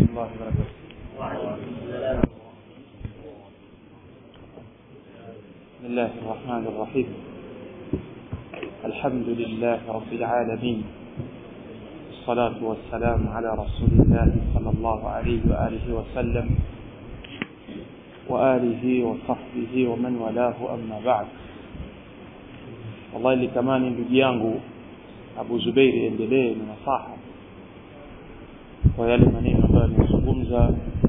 الله وبركاته بسم الله الرحمن الرحيم الحمد لله رب العالمين الصلاة والسلام على رسول الله صلى الله عليه وآله وسلم وآله وصحبه ومن والاه أما بعد والله litamani ndugu yangu Abu Zubairi endelee na nasaha kwa yale maneno ambayo nimezungumza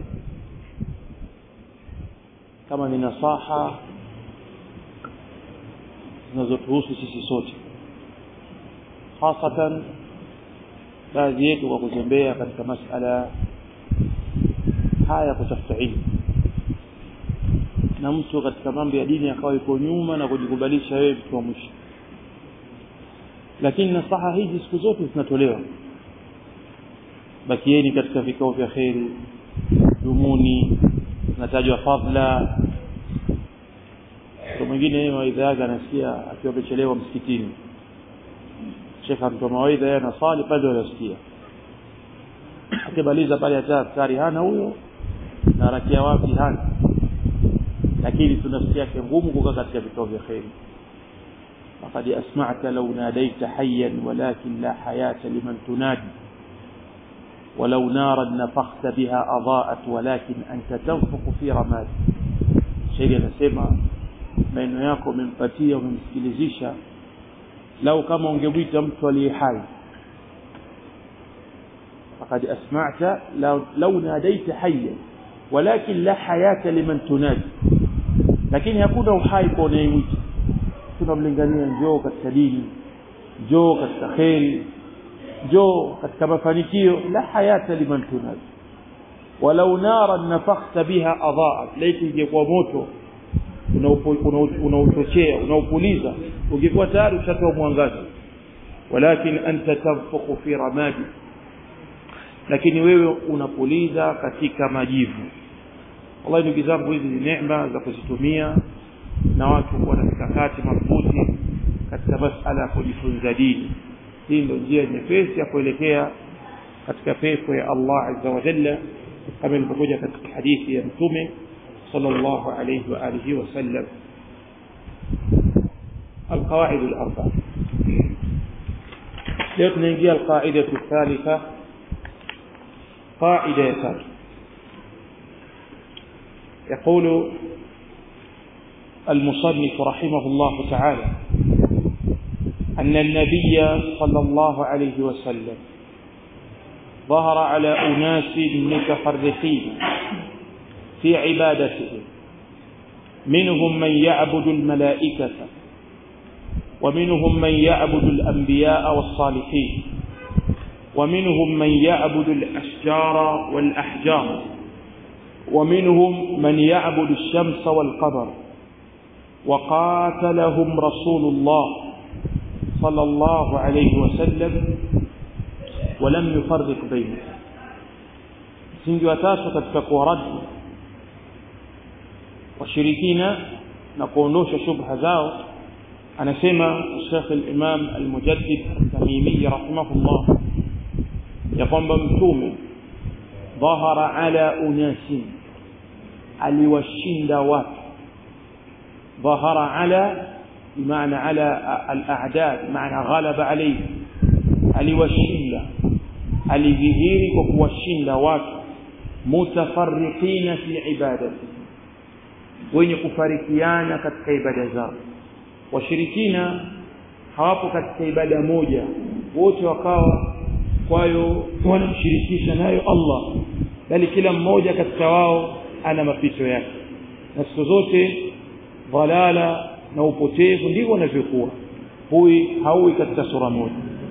kama ni nasaha zinazotuhusu sisi sote hasatan baadhi yetu kwa kutembea katika masala haya kutafuta ilmu na mtu katika mambo ya dini akawa yuko nyuma na kujikubalisha wewe mtu wa mwisho lakini nasaha hizi siku zote zinatolewa bakieni katika vikao vya kheri dumuni natajwa fadla mtu mwingine mawaidha yake anasikia akiwa amechelewa msikitini shekha mtoa mawaidha yeye anasali pale anasikia akimaliza pale hata askari hana huyo na rakia wapi hana lakini tunafsi yake ngumu kukaa katika vikao vya kheri فقد أسمعت لو ناديت حيا ولكن لا حياة لمن تنادي ولو نارا نفخت بها أضاءت ولكن أنت تنفخ في رماد شيء anasema maneno yako umempatia umemsikilizisha lau kama ungemwita mtu aliye hai فقد أسمعت لو, لو ناديت حيا ولكن لا حياة لمن تنادي lakini hakuna uhai kwa unayemwita tunamlingania njoo katika dini njoo katika kheri njoo katika mafanikio la hayata liman tunadi walau naran nafakhta biha adaat laiti ingekuwa moto unaochochea unaopuliza ungekuwa tayari ushatoa mwangaza walakin anta tanfukhu fi ramadi lakini wewe unapuliza katika majivu wallahi ndugu zangu hizi ni neema za kuzitumia na watu kuwa na mikakati madhubuti katika masala ya kujifunza dini hii ndio njia nyepesi ya kuelekea katika pepo ya Allah azza wa jalla kama ilivyokuja katika hadithi ya mtume sallallahu alayhi wa alihi wasallam القواعد الأربع ليت نجي القاعدة الثالثة قاعدة ثالثة يقول المصنف رحمه الله تعالى أن النبي صلى الله عليه وسلم ظهر على أناس متفرقين في عبادته منهم من يعبد الملائكة ومنهم من يعبد الأنبياء والصالحين ومنهم من يعبد الأشجار والأحجار ومنهم من يعبد الشمس والقمر وقاتلهم رسول الله صلى الله عليه وسلم ولم يفرق بينهم msingi wa tatu katika kuwaradi washirikina na kuondosha shubha zao anasema Sheikh al-Imam al-Mujaddid al-Tamimi rahimahullah ya kwamba mtume dhahara ala unasin aliwashinda watu ظهر على بمعنى على الأعداء بمعنى غلب عليه aliwashinda alidhihiri kwa kuwashinda watu mutafarriqina fi ibadati wenye kufarikiana katika ibada zao washirikina hawapo katika ibada moja wote wakawa kwayo wanamshirikisha nayo Allah bali kila mmoja katika wao ana mapito yake na siku zote dhalala na upotevu ndivyo wanavyokuwa hui haui katika sura moja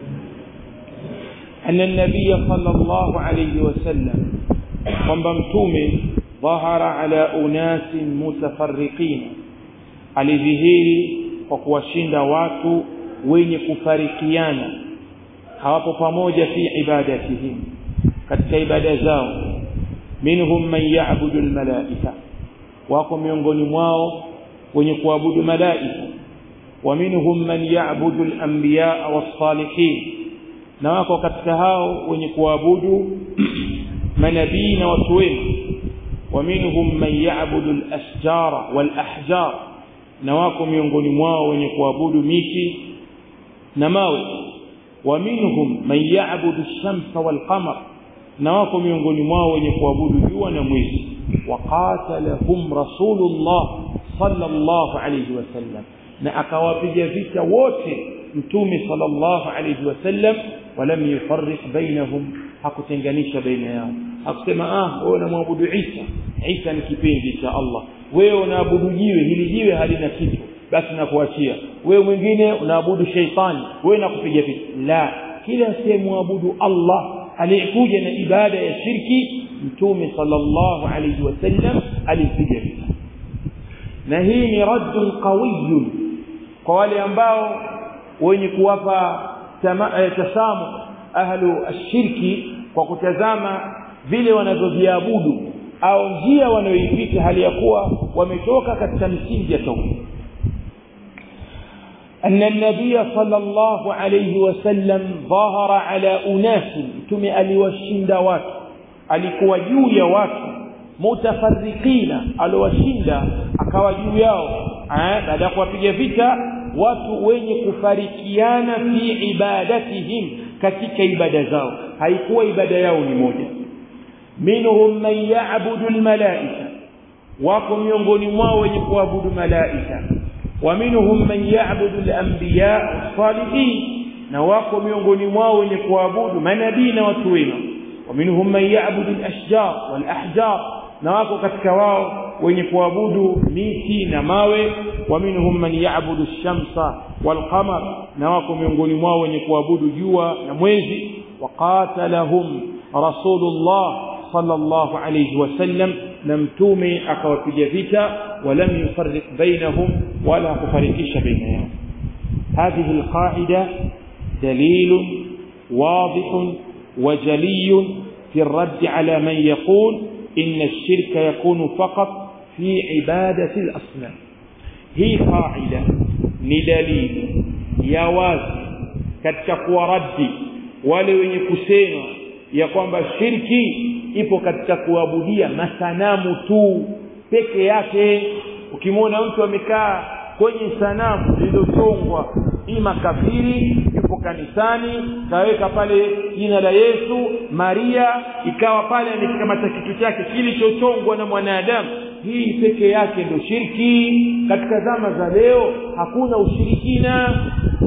anna nabiy sallallahu alayhi wasallam kwamba mtume dhahara ala unasin mutafarriqin alidhihiri kwa kuwashinda watu wenye kufarikiana hawapo pamoja fi ibadatihim katika ibada zao minhum man ya'budu almalaika wako miongoni mwao wenye kuabudu malaika wa minhum man ya'budu al-anbiya was-salihin na wako katika hao wenye kuabudu manabii na watu wema ومنهم من يعبد الأشجار والأحجار نواكم miongoni mwao wenye kuabudu miti na mawe ومنهم من يعبد الشمس والقمر نواكم miongoni mwao wenye kuabudu jua na mwezi وقاتلهم رسول الله صلى الله عليه وسلم na akawapiga vita wote mtume sallallahu alayhi wasallam walam yufarriq bainahum hakutenganisha baina yao hakusema ah wewe unamwabudu Isa Isa ni kipenzi cha Allah wewe unaabudu jiwe hili jiwe halina kitu basi nakuachia wewe mwingine unaabudu sheitani wewe nakupiga vita la kila sehemu Allah aliyekuja na ibada ya shirki mtume sallallahu alayhi wasallam alipiga vita na hii ni raddun qawiyyun kwa wale ambao wenye kuwapa tasamu ahlu ashirki kwa kutazama vile wanavyoviabudu au njia wanayoipita hali ya kuwa wametoka katika misingi ya tauhid أن النبي صلى الله عليه وسلم ظهر على أناس تم أليوشند وات alikuwa juu ya watu mutafarriqina aliwashinda akawa juu yao baada ya kuwapiga vita watu wenye kufarikiana fi ibadatihim katika ibada zao haikuwa ibada yao ni moja minhum man ya'budu almalaika wako miongoni mwao wenye kuabudu malaika wa minhum man ya'budu alanbiya salihin na wako miongoni mwao wenye kuabudu manabii na watu wema wa minhum man ya'budu alashjar walahjar na wako katika wao wenye kuabudu miti na mawe wa minhum man ya'budu ash-shamsa wal-qamar na wako miongoni mwao wenye kuabudu jua na mwezi waqatalahum rasulullah sallallahu alayhi wasallam na mtume akawapiga vita walam yufarriq bainahum wala kufarikisha baina yao هذه القاعدة دليل واضح وجلي في الرد على من يقول إن الشرك يكون فقط في عبادة الأصنام هي قاعدة ندليل يا wazi katika kuwaradi wale wenye kusema ya kwamba shirki ipo katika kuabudia masanamu tu peke yake ukimwona mtu amekaa kwenye sanamu lililochongwa ima kafiri yupo kanisani kaweka pale jina la Yesu Maria ikawa pale amekikamata kitu chake kilichochongwa na mwanadamu hii peke yake ndio shirki katika zama za leo hakuna ushirikina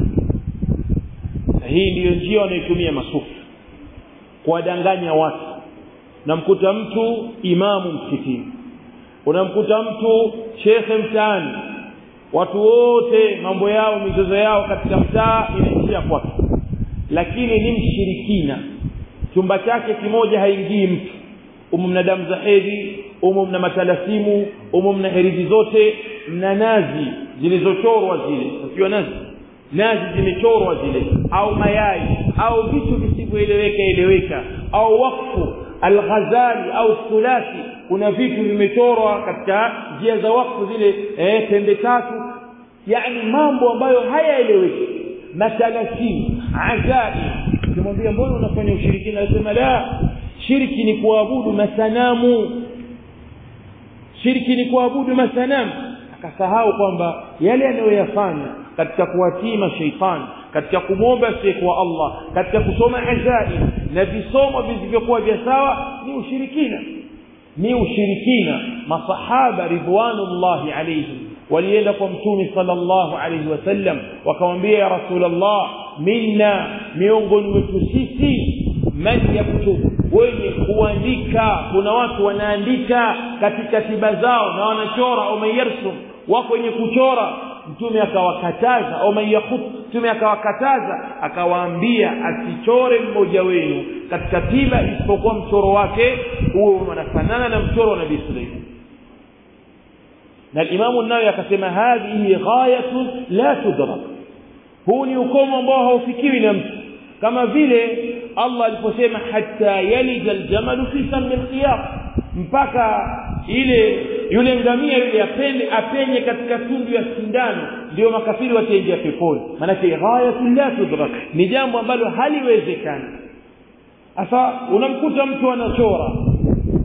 na hii ndiyo njia wanayotumia masufi kuwadanganya watu namkuta mtu imamu msikitini unamkuta mtu shekhe mtaani watu wote mambo yao mizozo yao katika mtaa inaishia kwake lakini ni mshirikina chumba chake kimoja haingii mtu umu mna damu za hedhi umu mna matalasimu umu mna herizi zote mna nazi zilizochorwa zile ukiwa nazi nazi zimechorwa zile au mayai au vitu visivyoeleweka eleweka au wakfu alghazali au thulathi kuna vitu vimechorwa katika njia za wakfu zile eh, pembe tatu yani mambo ambayo hayaeleweki matalasimu ajabi ukimwambia mbona unafanya ushirikina anasema la shirki ni kuabudu masanamu shirki ni kuabudu masanamu akasahau kwamba yale anayoyafanya katika kuwatii mashaitani katika kumwomba asiyekuwa Allah katika kusoma ajaib na visomo visivyokuwa vya sawa ni ushirikina ni ushirikina masahaba ridwanullahi alayhim walienda kwa mtume sallallahu alayhi wasallam wakamwambia ya rasulullah minna miongoni wetu sisi man yaktubu wenye kuandika kuna watu wanaandika katika tiba zao na wanachora au mayarsum wako wenye kuchora mtume akawakataza au mayakut mtume akawakataza akawaambia asichore mmoja wenu katika tiba isipokuwa mchoro wake huo unafanana na mchoro wa nabii Suleiman na Imamu Nawawi akasema hadhihi ghayatun la tudrak huu ni ukomo ambao haufikiwi na mtu kama vile Allah aliposema hatta yalija aljamalu fi sammi alqiyam mpaka ile yule ngamia yule apende apenye katika tundu ya sindano ndio makafiri wataingia peponi maanake ghayatun la tudrak ni jambo ambalo haliwezekani sasa unamkuta mtu anachora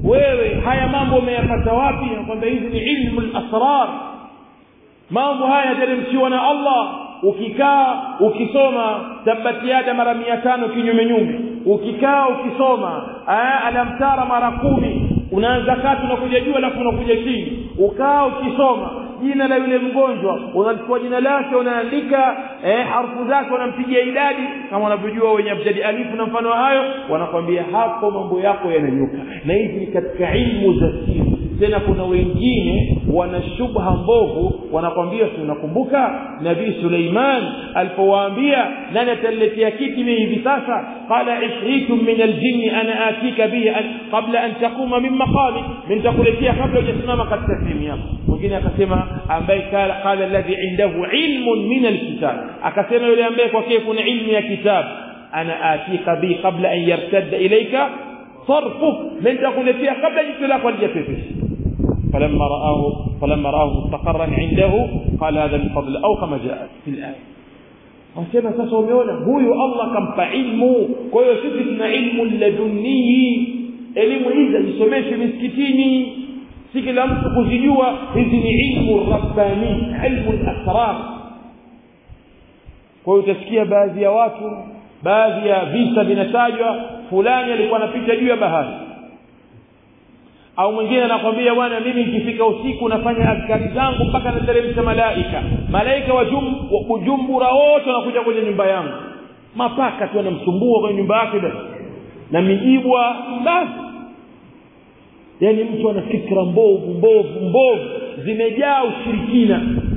wewe haya mambo umeyapata wapi nakwambia hizi ni ilmu lasrar mambo haya yateremshiwa na allah ukikaa ukisoma tabatiada mara mia tano kinyume nyume ukikaa ukisoma alamtara mara kumi unaanza kati unakuja juu alafu unakuja chini ukaa ukisoma jina la yule mgonjwa unachukua jina lake unaandika eh, harfu zake unampigia idadi kama wanavyojua wenye abjadi alifu na mfano hayo wanakwambia hapo mambo yako yananyuka na hizi ni katika ilmu za siri tena kuna wengine wana shubha mbovu wanakwambia si unakumbuka nabii suleiman alipowaambia nani ataletea kiti mimi hivi sasa qala ifritu min aljinni ana atika bihi qabla an taquma min maqami min takuletea kabla hujasimama katika sehemu yako mwingine akasema ambaye qala alladhi indahu ilmun min alkitab akasema yule ambaye kwake kuna ilmu ya kitabu ana atika bihi qabla an yartadda ilayka صرفك من تقول فيها قبل جئت لك والجفافش فلما رآه فلما رآه مستقرا عنده قال هذا من فضل أو كما جاء في الآية wasema sasa umeona huyu allah kampa ilmu kwa hiyo sisi tuna ilmu ladunii elimu hizi azisomeshwe misikitini si kila mtu kuzijua hizi ni ilmu rabbani ilmu lasrar kwa hiyo utasikia baadhi ya watu baadhi ya visa vinatajwa fulani alikuwa anapita juu ya bahari au mwingine anakwambia bwana mimi nikifika usiku nafanya askari zangu mpaka nateremsha malaika malaika wa kujumbura wote wanakuja kwenye nyumba yangu mapaka tu anamsumbua kwenye nyumba yake basi na miibwa basi yaani mtu ana fikra mbovu mbovu mbovu zimejaa ushirikina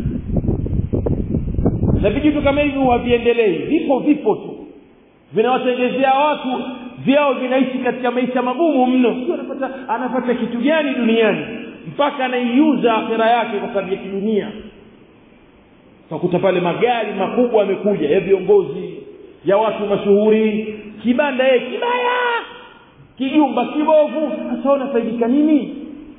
na vijitu kama hivi haviendelei vipo vipo tu vinawatengezea watu vyao vinaishi katika maisha magumu mno sio anapata anapata kitu gani duniani mpaka anaiuza akhira yake kwa sababu ya kidunia utakuta pale magari makubwa yamekuja ya viongozi ya watu mashuhuri kibanda yeye kibaya kijumba kibovu sasa unafaidika nini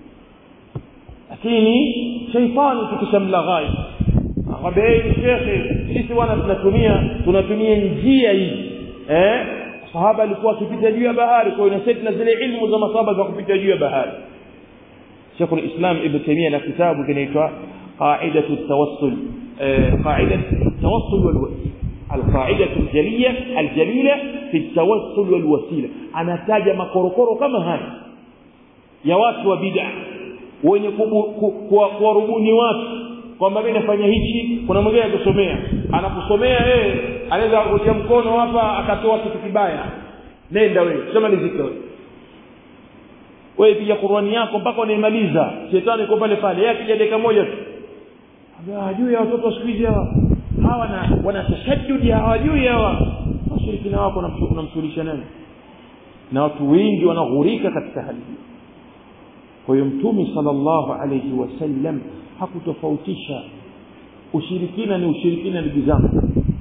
lakini sheitani tukishamlaghai akwambia hey, shekhe sisi bwana tunatumia tunatumia njia hii eh sahaba alikuwa akipita juu ya bahari kwa hiyo na zile ilmu za masahaba za kupita juu ya bahari Sheikh al-Islam Ibn Taymiyyah na kitabu kinaitwa Qa'idatu at-Tawassul Qa'idatu at-Tawassul wal القاعدة الجلية الجليلة في التوسل والوسيلة أنا تاج مكوركورو كما هاي يا watu wa bid'a wenye kuwarubuni watu kwamba mimi nafanya hichi kuna mwingine akusomea anakusomea yeye anaweza kutia mkono hapa akatoa kitu kibaya nenda wewe sema nizike wewe wewe pia Qur'ani yako mpaka unaimaliza shetani yuko pale pale yeye akija dakika moja tu hajui ya watoto siku hizi hawa hawa na wana tashaddudi hawajui hawa washirikina wako unamshughulisha nani na watu wengi wanaghurika katika hali hii kwa hiyo mtume sallallahu alayhi wasallam hakutofautisha ushirikina ni ushirikina ndugu zangu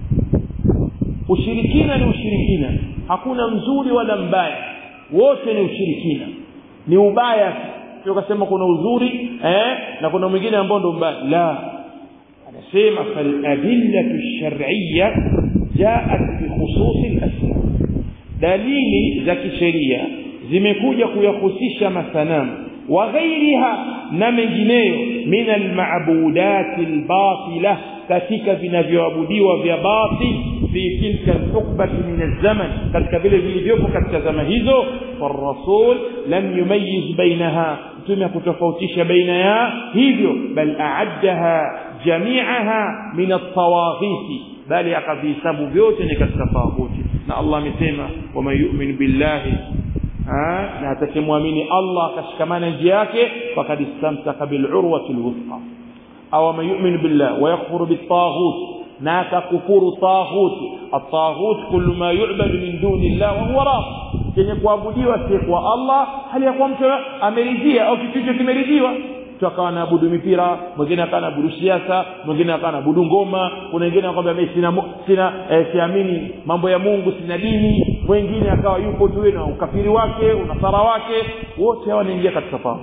ushirikina ni ushirikina hakuna mzuri wala mbaya wote ni ushirikina ni ubaya sio kasema kuna uzuri eh na kuna mwingine ambao ndo mbaya la anasema fal adillatu shar'iyya jaat bi khususi al-asma dalili za kisheria zimekuja kuyahusisha masanamu wa ghairiha na mengineyo min almabudat albatila katika vinavyoabudiwa vya batil fi tilka alhukbati min alzaman katika vile vilivyopo katika zama hizo farasul lam yumayyiz bainaha mtume kutofautisha baina ya hivyo bal aaddaha jami'aha min at-tawaghith bali akavihesabu vyote ni katika tawaghuti na Allah amesema waman yu'min billahi na atakemwamini Allah akashikamana njia yake fakad istamsaka bilurwati alwuthqa aw man yu'min billah wa yakfuru bitaghut na akakufuru taghut at-taghut kullu ma yu'bad min duni Allah wa huwa rad kenye kuabudiwa si kwa Allah hali ya kuwa mtu ameridhia au kitu hicho kimeridhiwa mtu akawa anaabudu mipira mwingine akawa anaabudu siasa mwingine akawa anaabudu ngoma kuna wengine anakwambia mimi sina sina eh, siamini mambo ya Mungu sina dini mwingine akawa yupo tu na ukafiri wake unasara wake wote hawa wanaingia katika taghut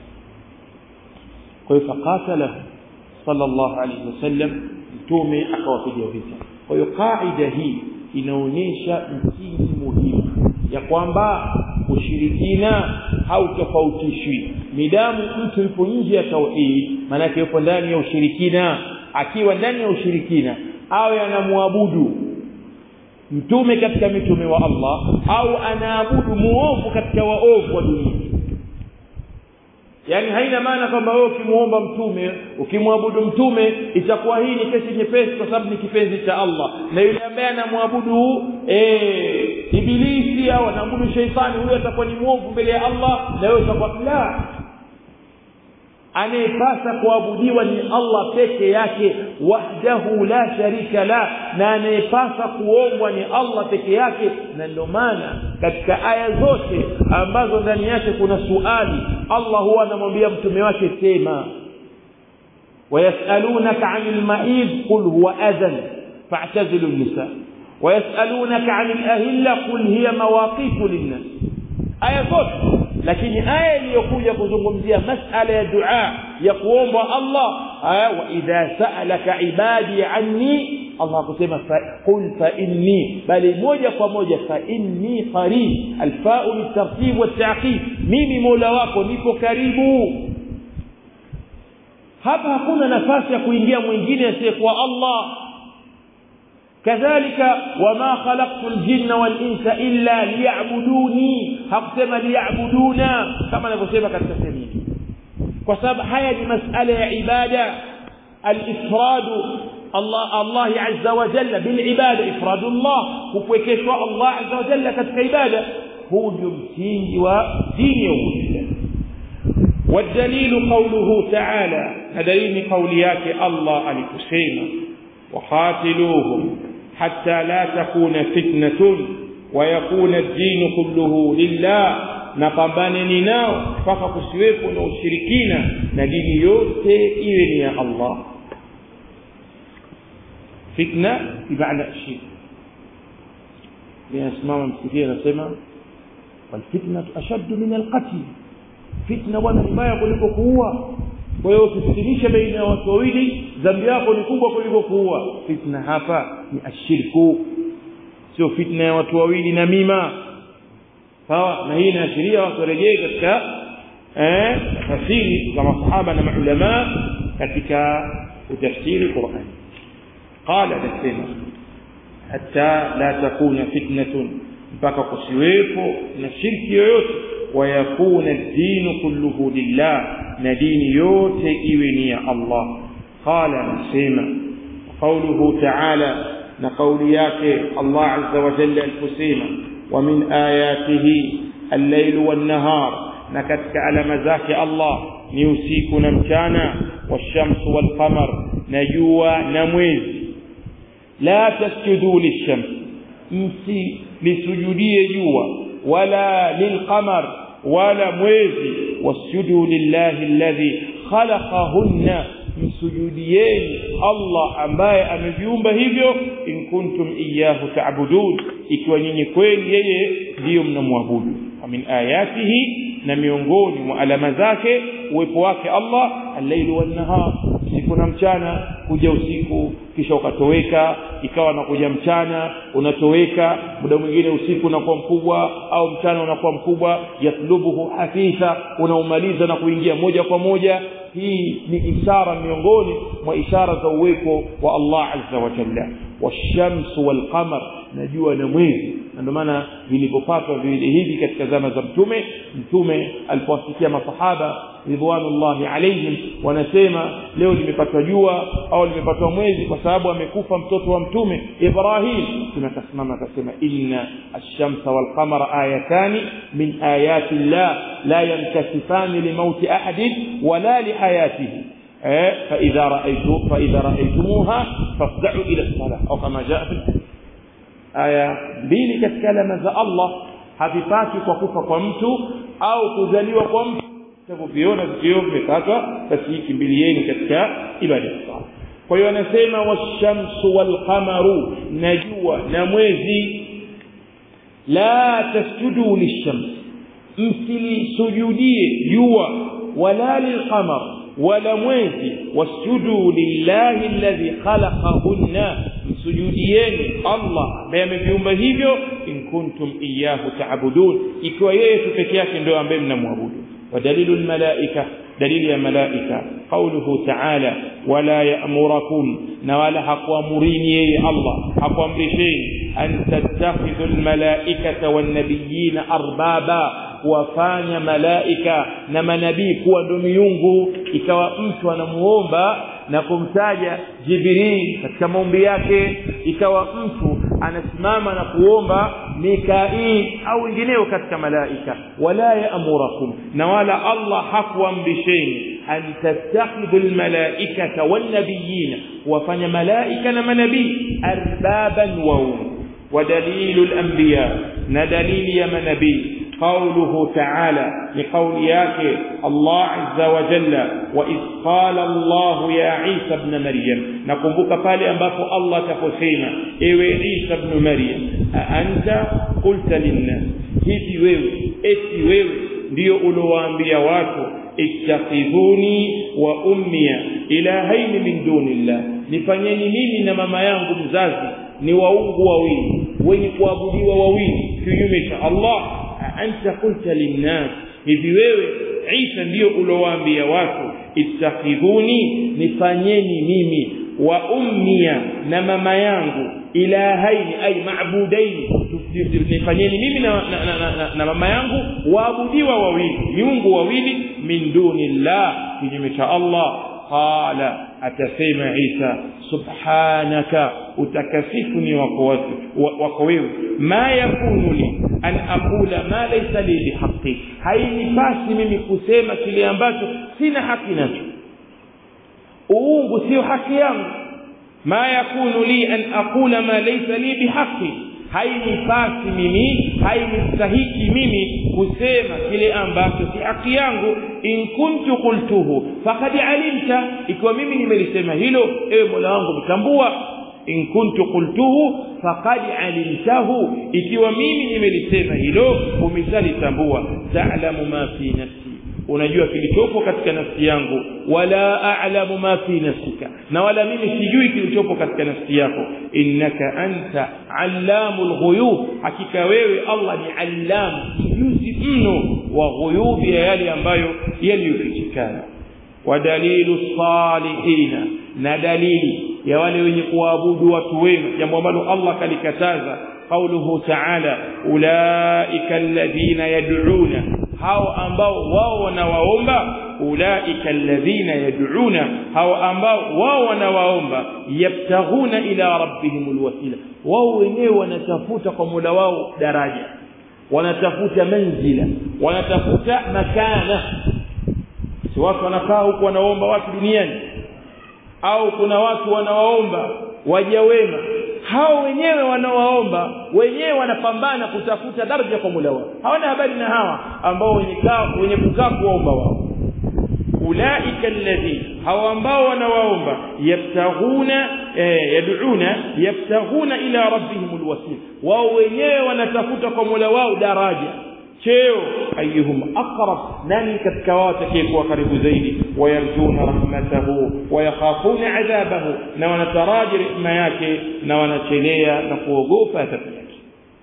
kwa hiyo fakatala sallallahu alaihi wasallam mtume akawapiga vita kwa hiyo kaida hii inaonyesha msingi muhimu ya kwamba ushirikina hautofautishwi midamu mtu yupo nje ya tauhid maanake yupo ndani ya ushirikina akiwa ndani ya ushirikina awe anamwabudu mtume katika mitume wa Allah au anaabudu muovu katika waovu wa dunia yaani haina maana kwamba wewe ukimuomba mtume ukimwabudu mtume itakuwa hii ni kesi nyepesi kwa sababu ni kipenzi cha Allah na yule ambaye anamwabudu eh ibilisi au anaabudu sheitani huyo atakuwa ni mwovu mbele ya Allah na wewe utakuwa la anayepasa kuabudiwa ni Allah peke yake wahdahu la sharika la na anayepasa kuombwa ni Allah peke yake na ndio maana katika aya zote ambazo ndani yake kuna suali Allah huwa anamwambia mtume wake sema ويسألونك عن المعيد قل هو أذى فاعتزلوا النساء ويسألونك عن الأهلة قل هي مواقيت للناس aya zote lakini aya iliyokuja kuzungumzia masala ya dua ya kuomba Allah wa idha sa'alaka ibadi anni Allah kusema qul fa inni bali moja kwa moja fa inni qarib alfa'u litartib wa ta'qib mimi mola wako nipo karibu hapa hakuna nafasi ya kuingia mwingine asiyekuwa Allah kadhalika wama khalaqtu aljinna walinsa illa liya'buduni hakusema liya'buduna kama anavyosema katika sehemu kwa sababu haya ni masala ya ibada الافراد الله الله عز وجل بالعباده افراد الله kupwekeshwa Allah azza wa jalla katika ibada huu ndio msingi wa dini ya Uislamu والدليل قوله تعالى دليل قوليات الله alikusema وقاتلوهم حتى لا تكون فتنة ويكون الدين كله لله napambaneni nao mpaka kusiwepo na ushirikina na dini yote iwe ni ya Allah fitna bimaana shirk linasimama msikiti anasema walfitnatu ashaddu min alqatl fitna bwana ni mbaya kuliko kuua kwa hiyo usifitinishe baina ya watu wawili dhambi yako ni kubwa kuliko kuua fitna hapa ni ashirku sio fitna ya watu wawili na mima sawa na hii inaashiria watu warejee katika eh tafsiri za masahaba na maulama katika utafsiri Qur'an qala dasema hatta la takuna fitnatun mpaka kusiwepo na shirki yoyote ويكون الدين كله لله ندين yote iwe ni ya Allah qala nasema قوله تعالى na kauli yake Allah azza wa jalla aliposema wa min ayatihi al-layl wan-nahar na katika alama zake Allah ni usiku na mchana wash-shamsu wal-qamar na jua na mwezi la tasjudu lish-shams msi lisujudie jua wala lilqamar wala mwezi wasjudu lillahi alladhi khalaqahunna msujudieni Allah ambaye ameviumba hivyo in kuntum iyyahu ta'budun ikiwa nyinyi kweli yeye ndiyo mnamwabudu wa min ayatihi na miongoni mwa alama zake uwepo wake Allah al-lailu wan-nahar usiku na mchana kuja usiku kisha ukatoweka ikawa nakuja mchana unatoweka muda mwingine usiku unakuwa mkubwa au mchana unakuwa mkubwa yatlubuhu hafitha unaumaliza na kuingia moja kwa moja hii ni ishara miongoni mwa ishara za uwepo wa Allah azza wa jalla washamsu walqamar na jua na mwezi na ndio maana vilipopatwa viwili hivi katika zama za mtume mtume alipowasikia masahaba ridwanullahi alaihim wanasema leo limepatwa jua au limepatwa mwezi kwa sababu amekufa mtoto wa mtume Ibrahim tunakasimama akasema inna ash-shamsa wal qamara ayatani min ayati llah la yankasifani limauti ahadin wala lihayatihi فإذا رأيتم فإذا رأيتموها فافزعوا إلى الصلاة أو كما جاء في الحديث aya mbili katika alama za Allah havipati kwa kufa kwa mtu au kuzaliwa kwa mtu mtavyoviona vikiwa vimekatwa basi kimbilieni katika ibada ya sala kwa hiyo anasema washamsu walqamaru na jua na mwezi la tasjudu lishams msilisujudie jua wala lilqamar wala mwezi wasjudu lillahi alladhi khalaqahunna msujudieni Allah ambaye ameviumba hivyo in kuntum iyyahu ta'budun ikiwa yeye tu peke yake ndio ambaye mnamwabudu ودليل الملائكة دليل الملائكة قوله تعالى ولا يأمركم نوالا حقوا مريني الله حقوا مرشين أن تتخذوا الملائكة والنبيين أربابا kuwafanya malaika na manabii kuwa ndo miungu ikawa mtu anamuomba na kumtaja Jibril katika maombi yake ikawa mtu anasimama na kuomba Mikail au wengineo katika malaika wala yaamurakum na wala Allah hakuamrisheni an tattakhidhu almalaikata wan-nabiyina wafanya malaika na manabii arbaban wa ودليل الأنبياء ندليل يا منبي قوله تعالى لقول ياك الله عز وجل وإذ قال الله يا عيسى ابن مريم نقومك pale ambapo Allah taposema ewe Isa ibn Maryam anta qulta linnas hivi wewe eti wewe ndio ulowaambia watu ittakhidhuni wa ummiya ilahaini min dunillah nifanyeni mimi na mama yangu mzazi ni waungu wawili wenye kuabudiwa wawili kinyume cha Allah anta qulta linnas hivi wewe Isa ndio ulowaambia watu ittakhidhuni nifanyeni mimi wa ummia na mama yangu ilahaini ay maabudaini nifanyeni mimi na, na, na, na, na mama yangu waabudiwa wawili miungu wawili min dunillah kinyume cha Allah qala atasema Isa subhanaka utakasifu ni wako wako wewe ma yakunu li an aqula ma laysa li bihaqqi hainipasi mimi kusema kile ambacho sina haki nacho uungu sio haki yangu ma yakunu li an aqula ma laysa li bihaqqi hainipasi mimi hainistahiki mimi kusema kile ambacho si haki yangu in kuntu qultuhu faqad alimta ikiwa mimi nimelisema hilo ewe Mola wangu mtambua in kuntu qultuhu faqad alimtahu ikiwa mimi nimelisema hilo umeshalitambua ta'lamu ma fi nafsi unajua kilichopo katika nafsi yangu wala a'lamu ma fi nafsika na wala mimi sijui kilichopo katika nafsi yako innaka anta allamul ghuyub hakika wewe Allah ni allam mjuzi mno wa ghuyub ya yale ambayo yaliyofichikana wa dalilu salihina na dalili ya wale wenye kuabudu watu wema jambo ambalo Allah kalikataza قوله تعالى أولئك الذين يدعون hao ambao wao wanawaomba ulaika alladhina yad'una hao ambao wao wanawaomba yabtaghuna ila rabbihim alwasila wao wenyewe wanatafuta kwa Mola wao daraja wanatafuta manzila wanatafuta makana si watu wanakaa huku wanaomba watu duniani au kuna watu wanawaomba waja wema hao wenyewe wanawaomba wenyewe wanapambana kutafuta daraja kwa Mola wao hawana habari na hawa ambao wenye kaa wenye kukaa kuomba wao ulaika alladhi hawa ambao wanawaomba yabtaghuna eh, yad'una yabtaghuna ila rabbihim alwasil wao wenyewe wanatafuta kwa Mola wao daraja cheo ayuhum aqrab nani katika wao atakayekuwa karibu zaidi wayarjuna rahmatahu wayakhafuna adhabahu na wanataraji rehema yake na wanachelea na kuogopa adhabu yake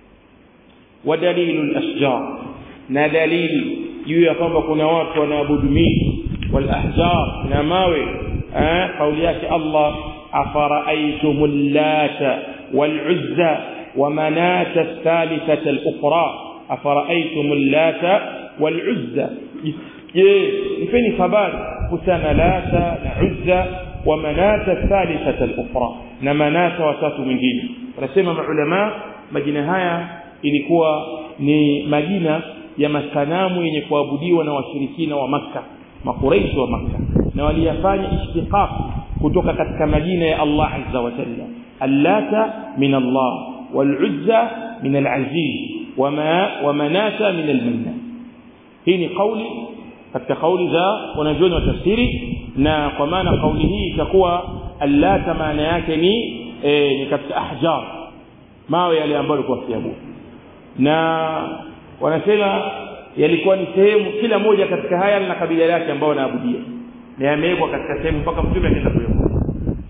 ودليل الاشجار na dalili juu ya kwamba kuna watu wanaabudu miti wal ahjar na mawe eh kauli yake Allah afara'aytum allata wal uzza wa manata ath-thalithata al-ukhra afara'aytum allata wal uzza je nipeni habari kuhusiana lata na uzza wa manata ath-thalithata al-ukhra na manata watatu mwingine wanasema maulama majina haya ilikuwa ni majina ya masanamu yenye kuabudiwa na washirikina wa Makka makuraishi wa Makka na waliyafanya ishtiqaq kutoka katika majina ya Allah azza wa jalla allata min Allah waluzza min alaziz wama wamanata min almanna hii ni kauli katika kauli za wanajuoni wa tafsiri na kwa maana kauli hii itakuwa allata maana yake ni e, ni katika ahjar mawe yale ambayo alikuwa kiabudu na wanasema yalikuwa ni sehemu kila moja katika haya na kabila lake ambao wanaabudia na yamewekwa katika sehemu mpaka mtume akaenda kuyaona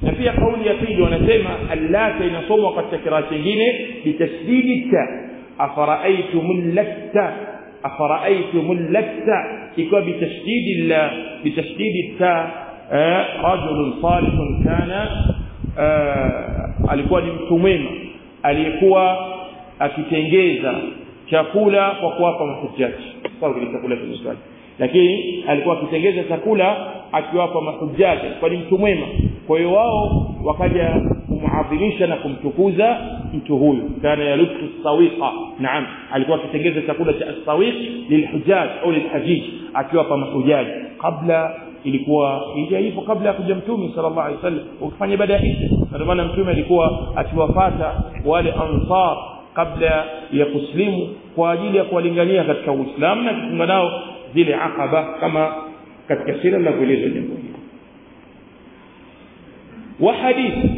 na pia kauli ya pili wanasema allata inasomwa katika kiraa chingine bitasdidi ta afara'aytum latta afara'aytum latta ikiwa bitasdidi la bitasdidi ta rajulun salihun kana alikuwa ni mtu mwema aliyekuwa akitengeza chakula kwa kuwapa mahujaji sawa kile chakula cha lakini alikuwa akitengeza chakula akiwapa mahujaji kwa ni mtu mwema kwa hiyo wao wakaja kumuadhimisha na kumtukuza mtu huyu kana yalubtu sawiqa naam alikuwa akitengeza chakula cha sawiq lilhujaj au lilhajij akiwapa mahujaji kabla ilikuwa hija hivyo kabla ya kuja mtume sallallahu alaihi wasallam ukifanya ibada hii ndio maana mtume alikuwa akiwafata wale ansar kabla ya kuslimu kwa ajili ya kuwalingania katika Uislamu na kufunga nao zile akaba kama katika sira linavyoelezwa jambo hili wa hadithi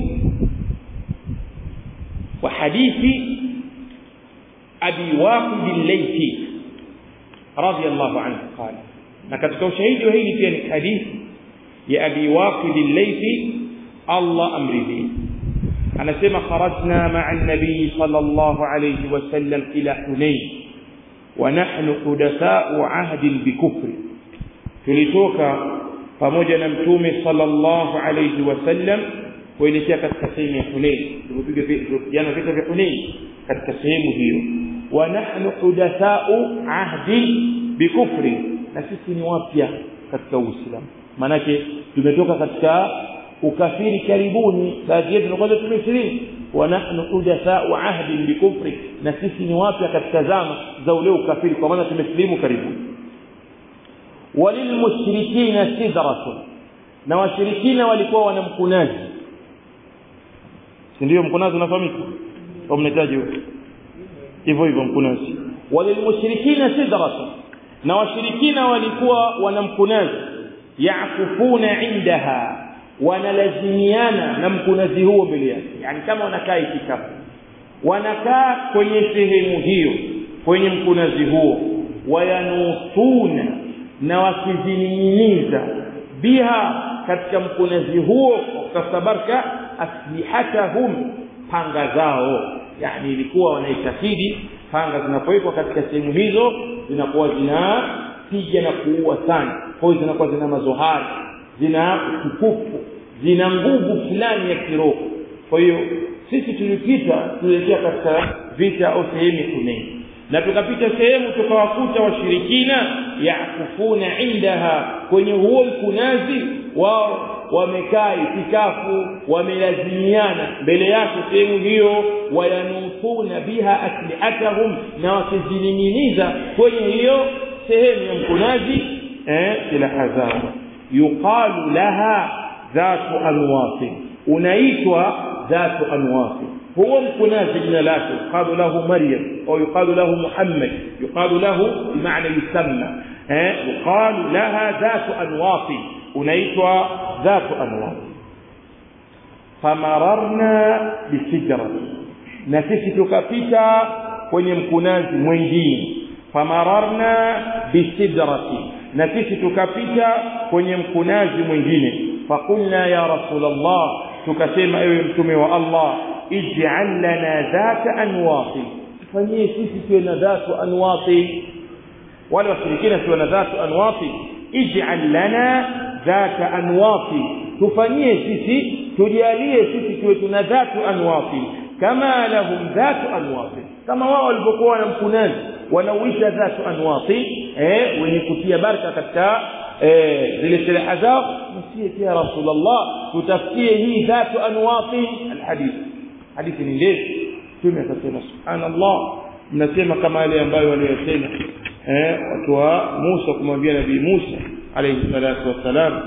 wa hadithi abi waqid al-laythi radiyallahu anhu qala na katika ushahidi wa hili pia ni hadithi ya abi waqid al-laythi Allah amridhi anasema kharajna ma'a an-nabiy sallallahu alayhi wa sallam ila hunayn wa nahnu hudatha'u 'ahdin bikufri tulitoka pamoja na mtume sallallahu alayhi wasallam kuelekea katika sehemu ya Hunain tulipiga jana vita vya Hunain katika sehemu hiyo wa nahnu hudatha'u 'ahdi bikufri na sisi ni wapya katika Uislamu manake tumetoka katika ukafiri karibuni baadhi yetu kwanza tumesilimu wa nahnu hudatha'u 'ahdi bikufri na sisi ni wapya katika zama za ule ukafiri kwa maana tumesilimu karibuni walilmushrikina sidratun na washirikina walikuwa wana mkunazi si ndio mkunazi unafahamika au mnahitaji hivyo hivyo mkunazi walilmushrikina sidratun na washirikina walikuwa wana mkunazi yakufuna indaha wanalazimiana na mkunazi huo mbele yake yani kama wanakaa itikafu wanakaa kwenye sehemu hiyo kwenye mkunazi huo wayanusuna na wakizining'iniza biha katika mkunazi huo kasabarka aslihatahum panga zao yani ilikuwa wanaitakidi panga zinapowekwa katika sehemu hizo zinakuwa zinapiga na kuua sana kwa hiyo zinakuwa zina mazohari zina utukufu zina nguvu fulani ya kiroho kwa hiyo sisi tulipita tulielekea katika vita au sehemu kuneni na tukapita sehemu tukawakuta washirikina yakufuna indaha kwenye huo mkunazi wao wamekaa itikafu wamelazimiana mbele yake sehemu hiyo wayanufuna biha aslihatahum na wakizining'iniza kwenye hiyo sehemu ya mkunazi eh, silaha zao yuqalu laha dhatu anwati unaitwa dhatu anwati هو مكناز جنا لاته يقال له مريم أو يقال له محمد يقال له بمعنى يسمى يقال لها ذات أنواط أنيتها ذات أنواط فمررنا بسجرة نسيسي تكفيتا kwenye mkunazi mwingine famararna bisidrati na sisi tukapita kwenye mkunazi mwingine fakulna ya rasulallah tukasema ewe mtume wa allah ij'al lana dhata anwati tufanyie sisi tuwe na dhatu anwati wale washirikina tuwe na dhatu anwati ij'al lana dhata anwati tufanyie sisi tujalie sisi tuwe tuna dhatu anwati kama lahum dhatu anwati kama wao walivyokuwa na mkunazi wanauisha dhatu anwati eh wenye kutia baraka katika eh zile silaha zao msie ya rasulullah tutafutie hii dhatu anwati alhadith hadithi ni ndefu mtume akasema subhanallah mnasema kama yale ambayo waliyosema eh watu wa Musa kumwambia nabii Musa alayhi salatu wassalam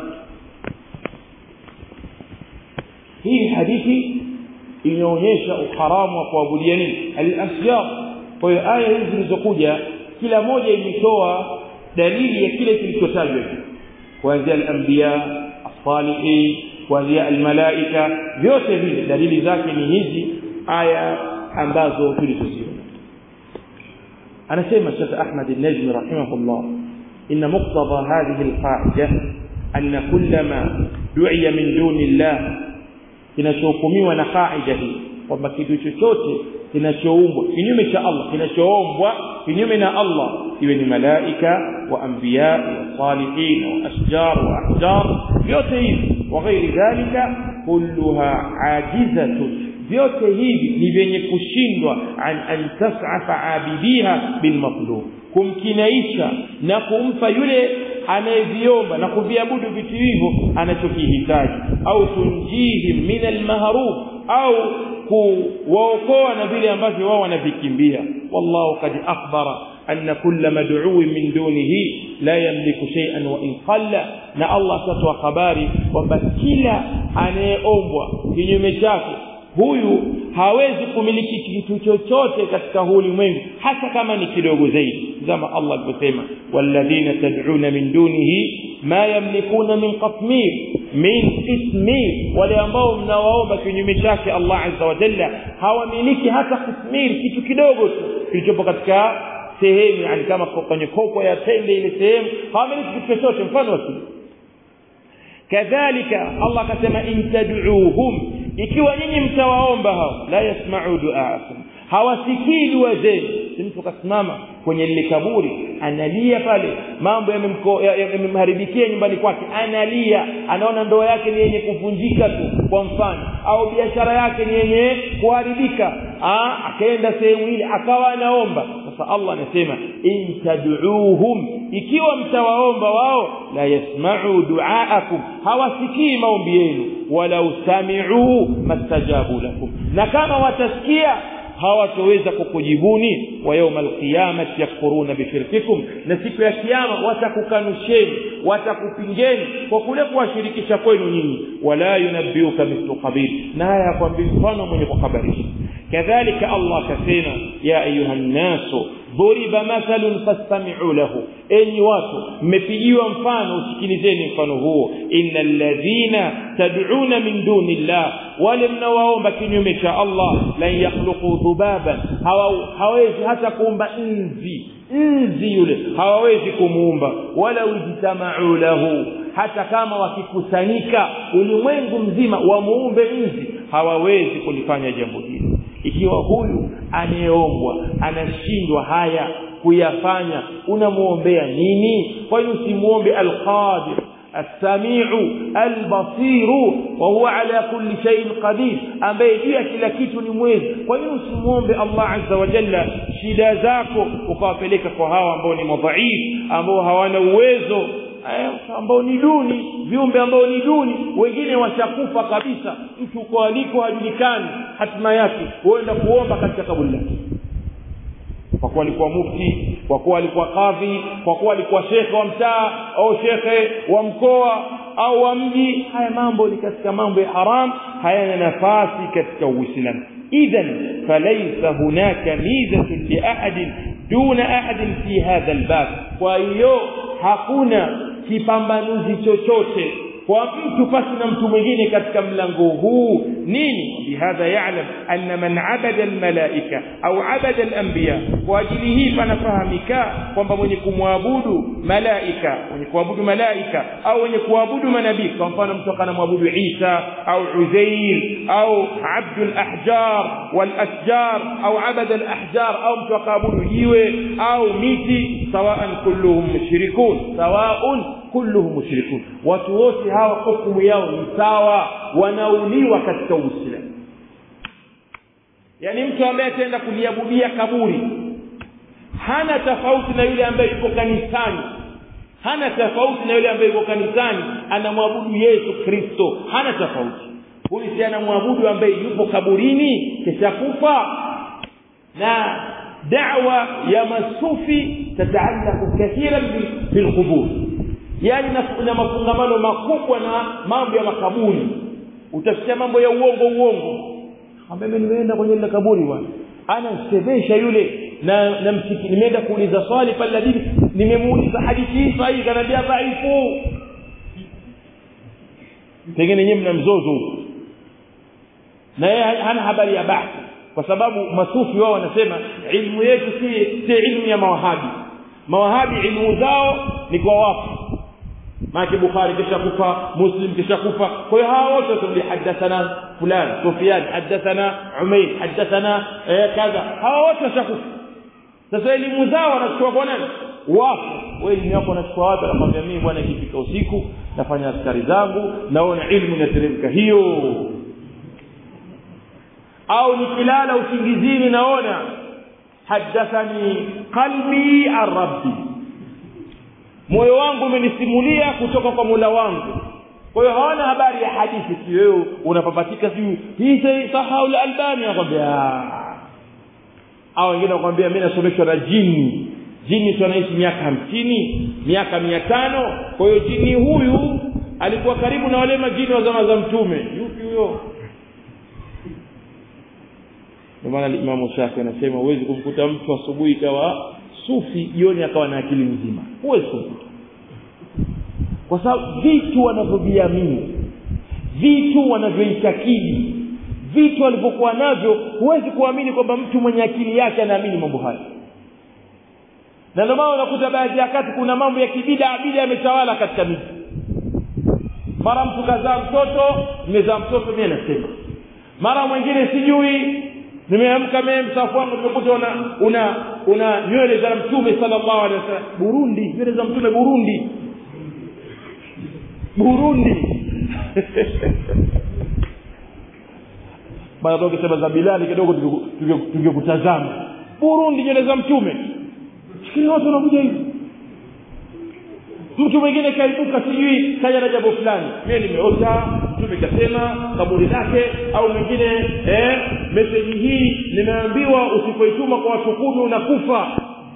hii hadithi inaonyesha uharamu wa kuabudia nini al-asya kwa hiyo aya hizi zilizokuja kila moja imetoa dalili ya kile kilichotajwa kuanzia al-anbiya as-salihin kuanzia almalaika vyote vile dalili zake ni hizi aya ambazo tulizoziona anasema Sheikh Ahmad al-Najmi rahimahullah inna muqtada hadhihi al-qa'ida anna kullama du'iya min duni Allah kinachohukumiwa na kaida hii kwamba kitu chochote kinachoumbwa kinyume cha Allah kinachoombwa kinyume na Allah iwe ni malaika wa anbiya wa salihin wa ashjar wa ahjar vyote hivi wa ghairi dhalika kulluha ajizatun vyote hivi ni vyenye kushindwa an an tas'afa abidiha bil matlub kumkinaisha na kumpa yule anayeviomba na kuviabudu vitu hivyo anachokihitaji au tunjihim min almahrub au kuwaokoa na vile ambavyo wao wanavikimbia wallahu kad akhbara anna kulla mad'uin min dunihi la yamliku shay'an wa in qalla na Allah atatoa habari kwamba kila anayeombwa kinyume chake huyu hawezi kumiliki kitu chochote katika huu ulimwengu hata kama ni kidogo zaidi kama Allah alivyosema walladhina tad'una min dunihi ma yamlikuna min qatmir min qitmir wale ambao mnawaomba kinyume chake Allah azza wa jalla hawamiliki hata qitmir kitu kidogo tu kilichopo katika sehemu yani kama kwenye kopo ya tende ile sehemu hawamiliki kitu chochote mfano wa kadhalika Allah akasema in tad'uuhum ikiwa nyinyi mtawaomba hao la yasma'u du'aakum hawasikii dua zenu mtu kasimama kwenye lile kaburi analia pale mambo yamemharibikia nyumbani kwake analia anaona ndoa yake ni yenye kuvunjika tu kwa mfano au biashara yake ni yenye kuharibika akaenda sehemu ile akawa anaomba sasa Allah anasema in tad'uuhum ikiwa mtawaomba wao la yasma'u du'aakum hawasikii maombi yenu walau sami'u mastajabu lakum na kama watasikia hawatoweza kukujibuni wa yawma alqiyamati yakfuruna bishirkikum na siku ya kiyama watakukanusheni watakupingeni kwa kule kuwashirikisha kwenu nyinyi wala yunabbiuka mithlu khabir na haya yakwambia mfano mwenye kuhabarisha kadhalika Allah kasema ya ayuha nnasu ضرب مثل فاستمعوا له enyi watu mmepigiwa mfano usikilizeni mfano huo innal ladhina tad'una min dunillah wale mnawaomba kinyume cha Allah la yakhluqu dhubaban hawawezi hata kuumba nzi nzi yule hawawezi kumuumba wala ujtama'u lahu hata kama wakikusanyika ulimwengu mzima wamuumbe nzi hawawezi kulifanya jambo hili ikiwa huyu anayeombwa anashindwa haya kuyafanya unamuombea nini kwa hiyo usimuombe alqadir السميع البصير وهو على كل شيء قدير ambaye juu ya kila kitu ni mwezi kwa hiyo usimuombe Allah azza wa jalla shida zako ukawapeleka kwa hawa ambao ni madhaif ambao hawana uwezo ambao ni duni viumbe ambao ni duni wengine washakufa kabisa mtu uko aliko hajulikani hatima yake huenda kuomba katika kaburi lake kwa kuwa alikuwa mufti kwa kuwa alikuwa kadhi kwa kuwa alikuwa shekhe wa mtaa au shekhe wa mkoa au wa mji haya mambo ni katika mambo ya haram hayana nafasi katika uislamu idhan falaysa hunaka mizatun li ahadin duna ahadin fi hadha albab kwa hiyo hakuna kipambanuzi chochote kwa mtu pasi na mtu mwingine katika mlango huu nini bihadha ya'lam anna man abada almalaika au abada alanbiya kwa ajili hii panafahamika kwamba mwenye kumwabudu malaika mwenye kuabudu malaika au mwenye kuabudu manabii kwa mfano mtu akanamwabudu Isa au Uzair au abdul ahjar wal ashjar au abada al ahjar au mtu akaabudu jiwe au miti sawaan kulluhum mushrikun sawaan kulluhum mushrikun watu wote hawa hukumu yao ni sawa wanauliwa katika uislamu yani mtu ambaye ataenda kuliabudia kaburi hana tofauti na yule ambaye yuko kanisani hana tofauti na yule ambaye yuko kanisani anamwabudu Yesu Kristo hana tofauti huyu si anamwabudu ambaye yupo kaburini kisha kufa na da'wa ya masufi tataallaqu kathiran bil qubur yani na mafungamano makubwa na mambo ya makaburi utasikia mambo ya uongo uongo ambaye mimi nimeenda kwenye ile kaburi bwana anasebesha yule na na msiki nimeenda kuuliza swali pale ladini nimemuuliza hadithi hii sahihi kanambia dhaifu pengine nyinyi mna mzozo na yeye hana habari ya bahthi kwa sababu masufi wao wanasema ilmu yetu si si ilmu ya mawahabi mawahabi ilmu zao ni kwa wafu maana bukhari kisha kufa muslim kisha kufa kwa hiyo hawa wote watarudi hadathana fulan sufyan hadathana umayr hadathana eh, kadha hawa wote washakufa sasa elimu zao wanachukua kwa nani wapo wewe elimu yako unachukua wapi anakwambia mimi bwana ikifika usiku nafanya askari zangu naona ilmu inateremka hiyo au nikilala usingizini naona hadathani qalbi arabbi moyo wangu umenisimulia kutoka kwa mula wangu kwa hiyo hawana habari ya hadithi si wewe unapapatika siu hii sahihu al-albani anakwambia au wengine wanakwambia mimi nasomeshwa na jini jini tu anaishi miaka hamsini miaka mia tano kwa hiyo jini huyu alikuwa karibu na wale majini wa zama za mtume yupi huyo ndio maana Imam Shafi anasema huwezi kumkuta mtu asubuhi ikawa sufi jioni akawa na akili nzima huwezi kumkuta kwa sababu vitu wanavyoviamini vitu wanavyoitakidi vitu walivyokuwa navyo huwezi kuamini kwamba mtu mwenye akili yake anaamini mambo haya na ndio maana unakuta baadhi ya kati kuna mambo ya kibida bida yametawala katika miji mara mtu kazaa mtoto nimezaa mtoto mimi nasema mara mwingine sijui nimeamka mimi msafu wangu nimekuta una una una nywele za mtume sallallahu alaihi wasallam Burundi nywele za mtume Burundi Burundi baada ukisema za Bilali kidogo tungekutazama Burundi nywele za mtume sikini watu wanakuja hivi mtu mwingine kaibuka sijui kaja na jambo fulani mimi nimeota mtume kasema kaburi lake au mwingine eh message hii nimeambiwa usipoituma kwa watu kumi unakufa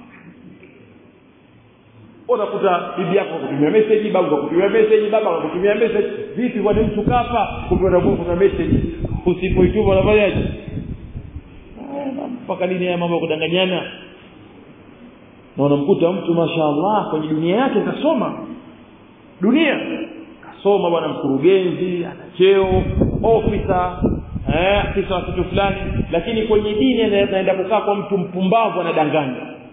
unakuta bibi yako kutumia message babu kutumia message baba kutumia message vipi kwa mtu kafa kumbe unakuwa kuna message usipoituma unafanyaje mpaka lini haya mambo ya kudanganyana na unamkuta mtu mashaallah kwenye dunia yake kasoma dunia kasoma bwana mkurugenzi ana cheo ofisa eh afisa wa kitu fulani lakini kwenye dini anaenda kukaa kwa mtu mpumbavu anadanganya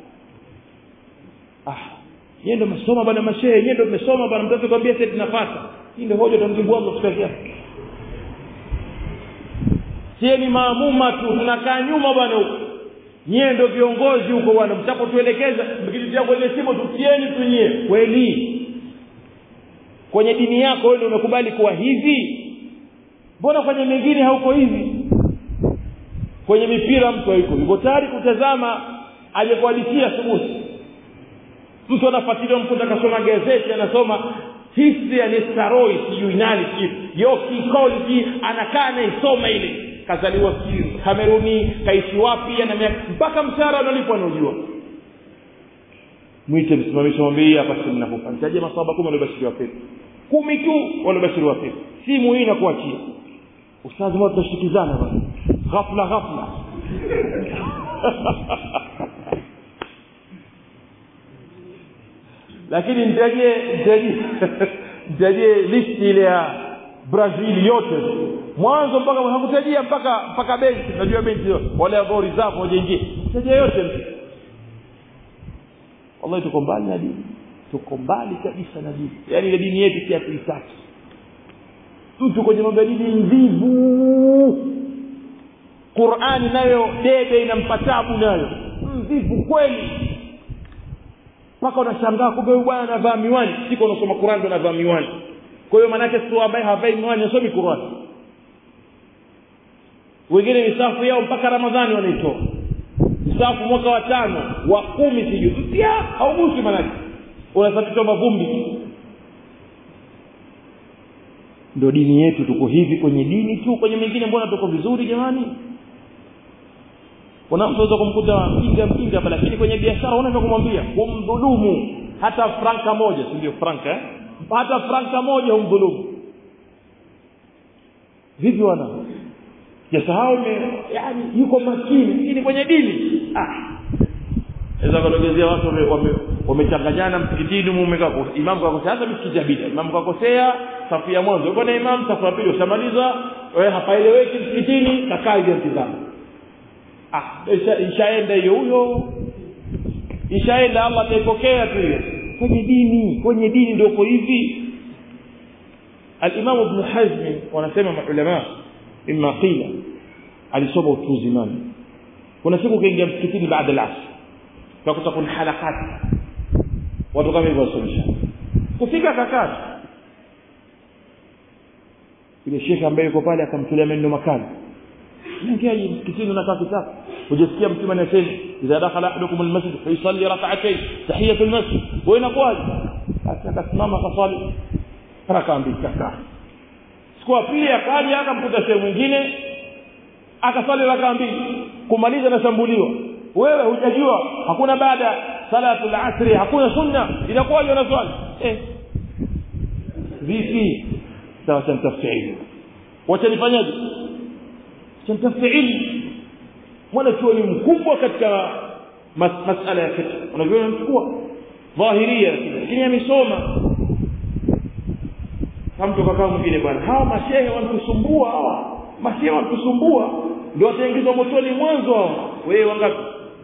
ah yeye ndo mesoma bwana mashehe yeye ndo mmesoma bwana mtoto kwambia sasa tunapata hii ndio hoja tutamjibu Allah siku yake sie ni maamuma tu tunakaa nyuma bwana huko nyie ndio viongozi huko bwana mtakotuelekeza mkitutia kwenye simu tutieni tu nyie kweli kwenye dini yako wewe umekubali kuwa hivi mbona kwenye mengine hauko hivi kwenye mipira mtu hayuko yuko tayari kutazama aliyekuhadithia asubuhi mtu anafuatilia mtu akasoma gazeti anasoma history ya Nestaroi sijui nani sijui Yoki College anakaa anaisoma ile kazaliwa sijui Kameruni kaishi wapi ana miaka mpaka mshahara analipwa anajua mwite msimamisho mwambie hapa sisi ninakupa nitaje maswahaba kumi waliobashiriwa pepo kumi tu waliobashiriwa pepo simu hii inakuachia ustazi mmoja tutashikizana bwana ghafla ghafla lakini nitajie nitajie nitajie listi ile ya Brazil yote mwanzo mpaka hakutajia mpaka mpaka benchi unajua benchi wale ambao reserve wajaingia nitajia yote wallahi tuko mbali na dini tuko mbali kabisa na dini yaani ile dini yetu si hatuitaki mtu kwenye mambo ya dini mvivu Qur'ani nayo debe inampa tabu nayo mvivu kweli mpaka unashangaa kumbe huyu bwana anavaa miwani siko unasoma Qur'an ndo anavaa miwani kwa hiyo maanake sio ambaye havai miwani asomi Qur'an wengine misafu yao mpaka Ramadhani wanaitoa msafu mwaka wa tano wa kumi sijui mpya haugusi manake unasafishwa mavumbi ndio dini yetu tuko hivi kwenye dini tu kwenye mengine mbona tuko vizuri jamani kuna mtu anaweza kumkuta mjinga mjinga hapa lakini kwenye biashara unaweza kumwambia kumdhulumu hata franka moja si ndio franka eh? hata franka moja humdhulumu vipi wana jasahau yani yuko makini lakini kwenye dini ah naweza kuelezea watu wamechanganyana msikitini mumekaa imamu kakosea hata msikiti abida imamu kakosea safu ya mwanzo uko na imamu safu ya pili ushamaliza wewe hapaeleweki msikitini kakaa hivi mtizamo ah ishaenda hiyo huyo ishaenda Allah ataipokea tu hiyo kwenye dini kwenye dini ndio uko hivi al-Imam Ibn Hazm wanasema maulama imma qila alisoma utu uzimani kuna siku kaingia msikitini baada ya asr tukakuta kuna halakati watu kama hivyo wasomesha kufika kakati yule shekhe ambaye yuko pale akamtolea maneno makali ingiaje msikitini unakaa kitako hujasikia mtume anasema idha dakhala ahadukum almasjid fayusalli rak'atayn tahiyatu almasjid wa inakuwaje basi akasimama akaswali raka mbili kakaa siku ya pili akaja akamkuta sehemu mwingine akaswali raka mbili kumaliza nashambuliwa wewe hujajua hakuna baada salatul asri hakuna sunna inakuwaje unaswali eh vipi sawa tamtafuta ilmu wacha nifanyaje tamtafuta ilmu mwana chuoni mkubwa katika mas masala ya fiqh unavyoona mchukua dhahiria lakini amesoma mtu kakaa mwingine bwana hawa mashehe wanatusumbua hawa mashehe wanatusumbua ndio wataingizwa motoni mwanzo hawa wewe wangapi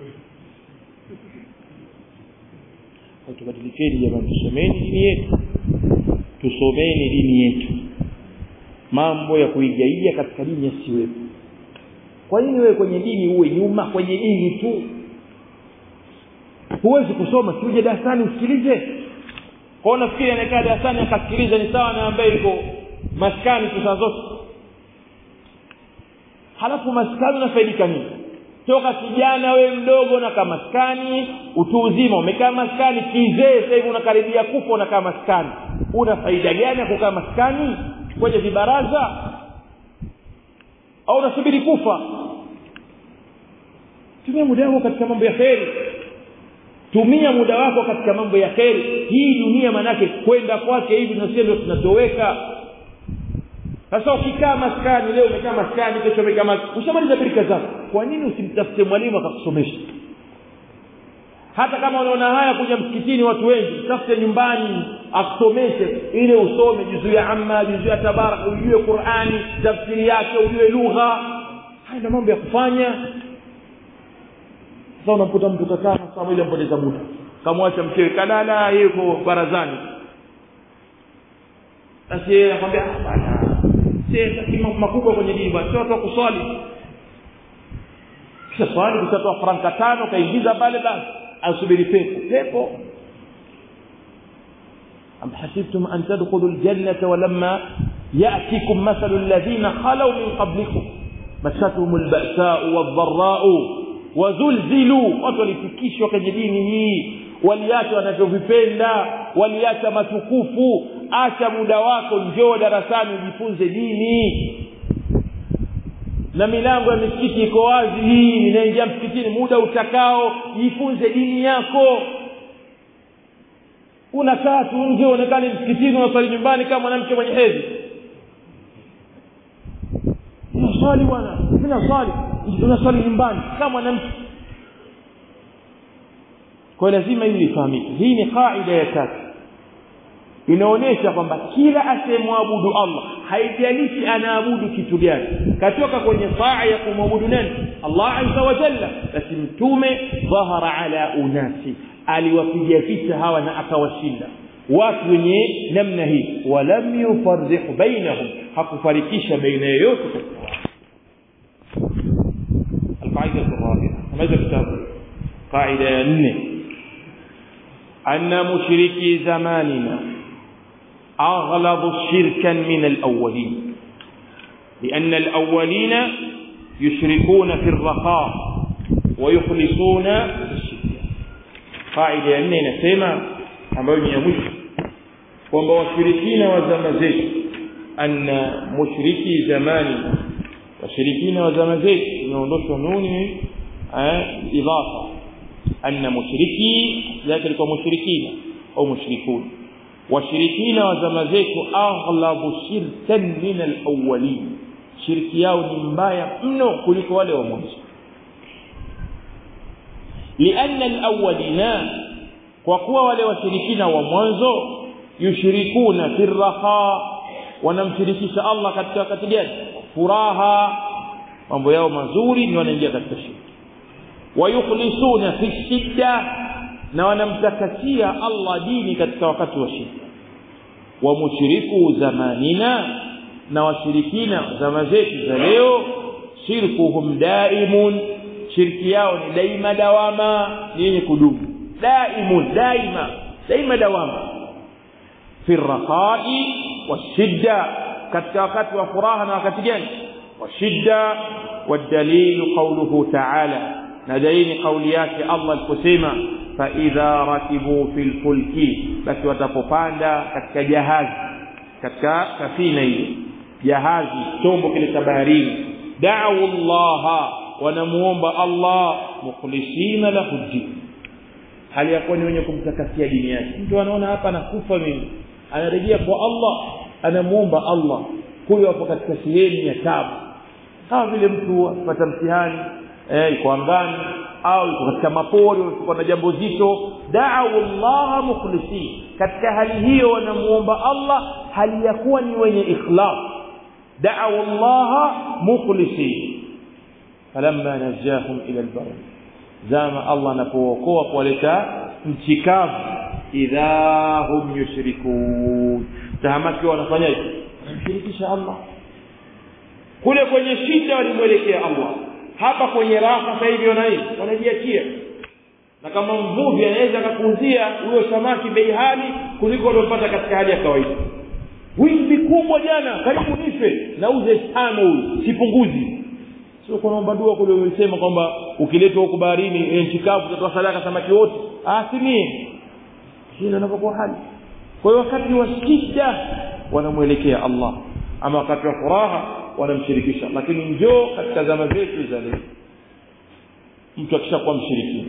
tubadilikeni jamani tusomeni dini yetu tusomeni dini yetu mambo ya kuigaiga katika dini yasiwepo kwa nini wewe kwenye dini uwe nyuma kwenye dini tu huwezi kusoma si uje darasani usikilize kwao nafikiri anakaa darasani akasikiliza ni sawa na ambaye yuko maskani tu saa zote halafu maskani unafaidika nini toka kijana we mdogo unakaa maskani utu uzima umekaa maskani kizee sasa hivi unakaribia kufa unakaa maskani una faida gani ya kukaa maskani kwenye vibaraza au unasubiri kufa tumia muda wako katika mambo ya kheri tumia muda wako katika mambo ya kheri hii dunia manake kwenda kwake hivi na ndio tunatoweka sasa ukikaa maskani leo umekaa maskani kesho umekaa maskani ushamaliza birika zako kwa nini usimtafute mwalimu akakusomesha hata kama unaona haya kuja msikitini watu wengi tafute nyumbani akusomeshe ile usome juzuu ya amma juzuu ya tabarak ujue qurani tafsiri yake ujue lugha haya ndio mambo ya kufanya sasa unamkuta mtu kakaa masaa ile mpoteza muda kamwacha mchewe kalala yuko barazani basi yeye anakwambia bana si makubwa kwenye dini bwana sio watu wa kuswali kisha swali kushatoa franka tano kaingiza pale basi asubiri pepo pepo am hasibtum an tadkhulu aljannata walamma ya'tikum mathalu alladhina khalaw min qablikum masatuhum alba'sa'u wadh-dharra'u wazulzilu watu walifikishwa kwenye dini hii waliacha wanavyovipenda waliacha matukufu acha muda wako njoo darasani ujifunze dini na milango ya misikiti iko wazi hii ninaingia msikitini muda utakao jifunze dini yako unakaa tu nje uonekane msikitini unaswali nyumbani kama mwanamke mwenye hedhi unaswali bwana mimi naswali unaswali nyumbani kama mwanamke kwa lazima hili lifahamike hii ni kaida ya tatu inaonyesha kwamba kila asiyemwabudu Allah haijalishi anaabudu kitu gani katoka kwenye saa ya kumwabudu nani Allah azza wa jalla basi mtume dhahara ala unasi aliwapiga vita hawa na akawashinda watu wenye namna hii walam yufarriq bainahum hakufarikisha baina yoyote katika watu القاعدة الرابعة ماذا كتاب قاعدة 4 أن مشركي زماننا أغلب شركا من الأولين لأن الأولين يشركون في الرخاء ويخلصون في الشدة قاعدة أننا نسمع ambayo ni ya mwisho kwamba washirikina wa zama zetu anna mushriki zamani washirikina wa zama zetu imeondoshwa nuni idafa anna mushriki yake alikuwa mushrikina au mushrikun washirikina wa zama zetu aghlabu shirkan min alawwalin shirki yao ni mbaya mno kuliko wale wa mwanzo lianna alawwalina kwa kuwa wale washirikina wa mwanzo yushrikuna fi raha wanamshirikisha Allah katika wakati gani furaha mambo yao mazuri ni wanaingia katika shirki wayukhlisuna fi shidda na wanamtakasia Allah dini katika wakati wa shida wa mushriku zamanina na washirikina zama zetu za leo shirkuhum daimun shirki yao ni daima dawama ni yenye kudumu daimun daima daima dawama fi raqai washidda katika wakati wa furaha na wakati gani washidda والدليل قوله تعالى ندين قوليات الله الكسيمة فإذا ركبوا في الفلك بس وتفقاندا katika jahazi katika safina hiyo jahazi chombo kile cha baharini da'u Allah wanamuomba Allah mukhlisina lahu din hali yakuwa ni wenye kumtakasia dini yake mtu anaona hapa nakufa mimi anarejea kwa Allah anamuomba Allah huyo hapo katika sehemu ya tabu kama vile mtu apata mtihani eh iko angani au iko katika mapori uko na jambo zito da'u Allah mukhlisin katika hali hiyo wanamuomba Allah hali ya kuwa ni wenye ikhlas da'u Allah mukhlisin falamma najahum ila albar zama Allah anapookoa kuwaleta nchi kavu idha hum yushrikun tahamaki wanafanyaje wanamshirikisha Allah kule kwenye shida walimwelekea Allah hapa kwenye raha sasa hivi wana nini wanajiachia na kama mvuvi anaweza akakuuzia huyo samaki bei hali kuliko aliopata katika hali ya kawaida wimbi kubwa jana karibu nife nauze tano huyu sipunguzi sio kwa naomba dua kule ulisema kwamba ukiletwa huko baharini nchi kavu utatoa sadaka samaki wote asimie hilo inapokuwa hali kwa hiyo wakati wa shida wanamwelekea Allah ama wakati wa furaha wanamshirikisha lakini njoo katika zama zetu za leo mtu akishakuwa mshirikina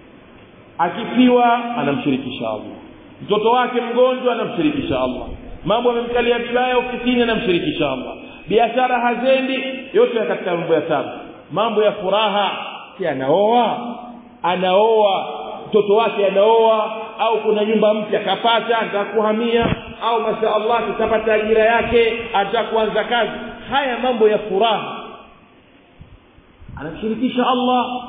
akifiwa anamshirikisha Allah mtoto wake mgonjwa anamshirikisha Allah mambo yamemkalia vibaya ofisini anamshirikisha Allah biashara hazendi yote ya katika mambo ya tabu mambo ya furaha si anaoa anaoa mtoto wake anaoa au kuna nyumba mpya kapata anataka kuhamia au masha Allah kitapata ajira yake anataka kuanza kazi haya mambo ya furaha anamshirikisha Allah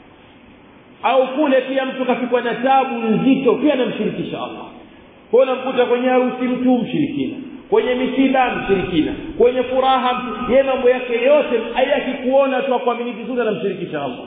au kule pia mtu kafikwa na tabu nzito pia anamshirikisha Allah kwa unamkuta kwenye harusi mtu mshirikina kwenye misiba mshirikina kwenye furaha yeye mambo yake yote hayaki kuona tu kuamini vizuri anamshirikisha Allah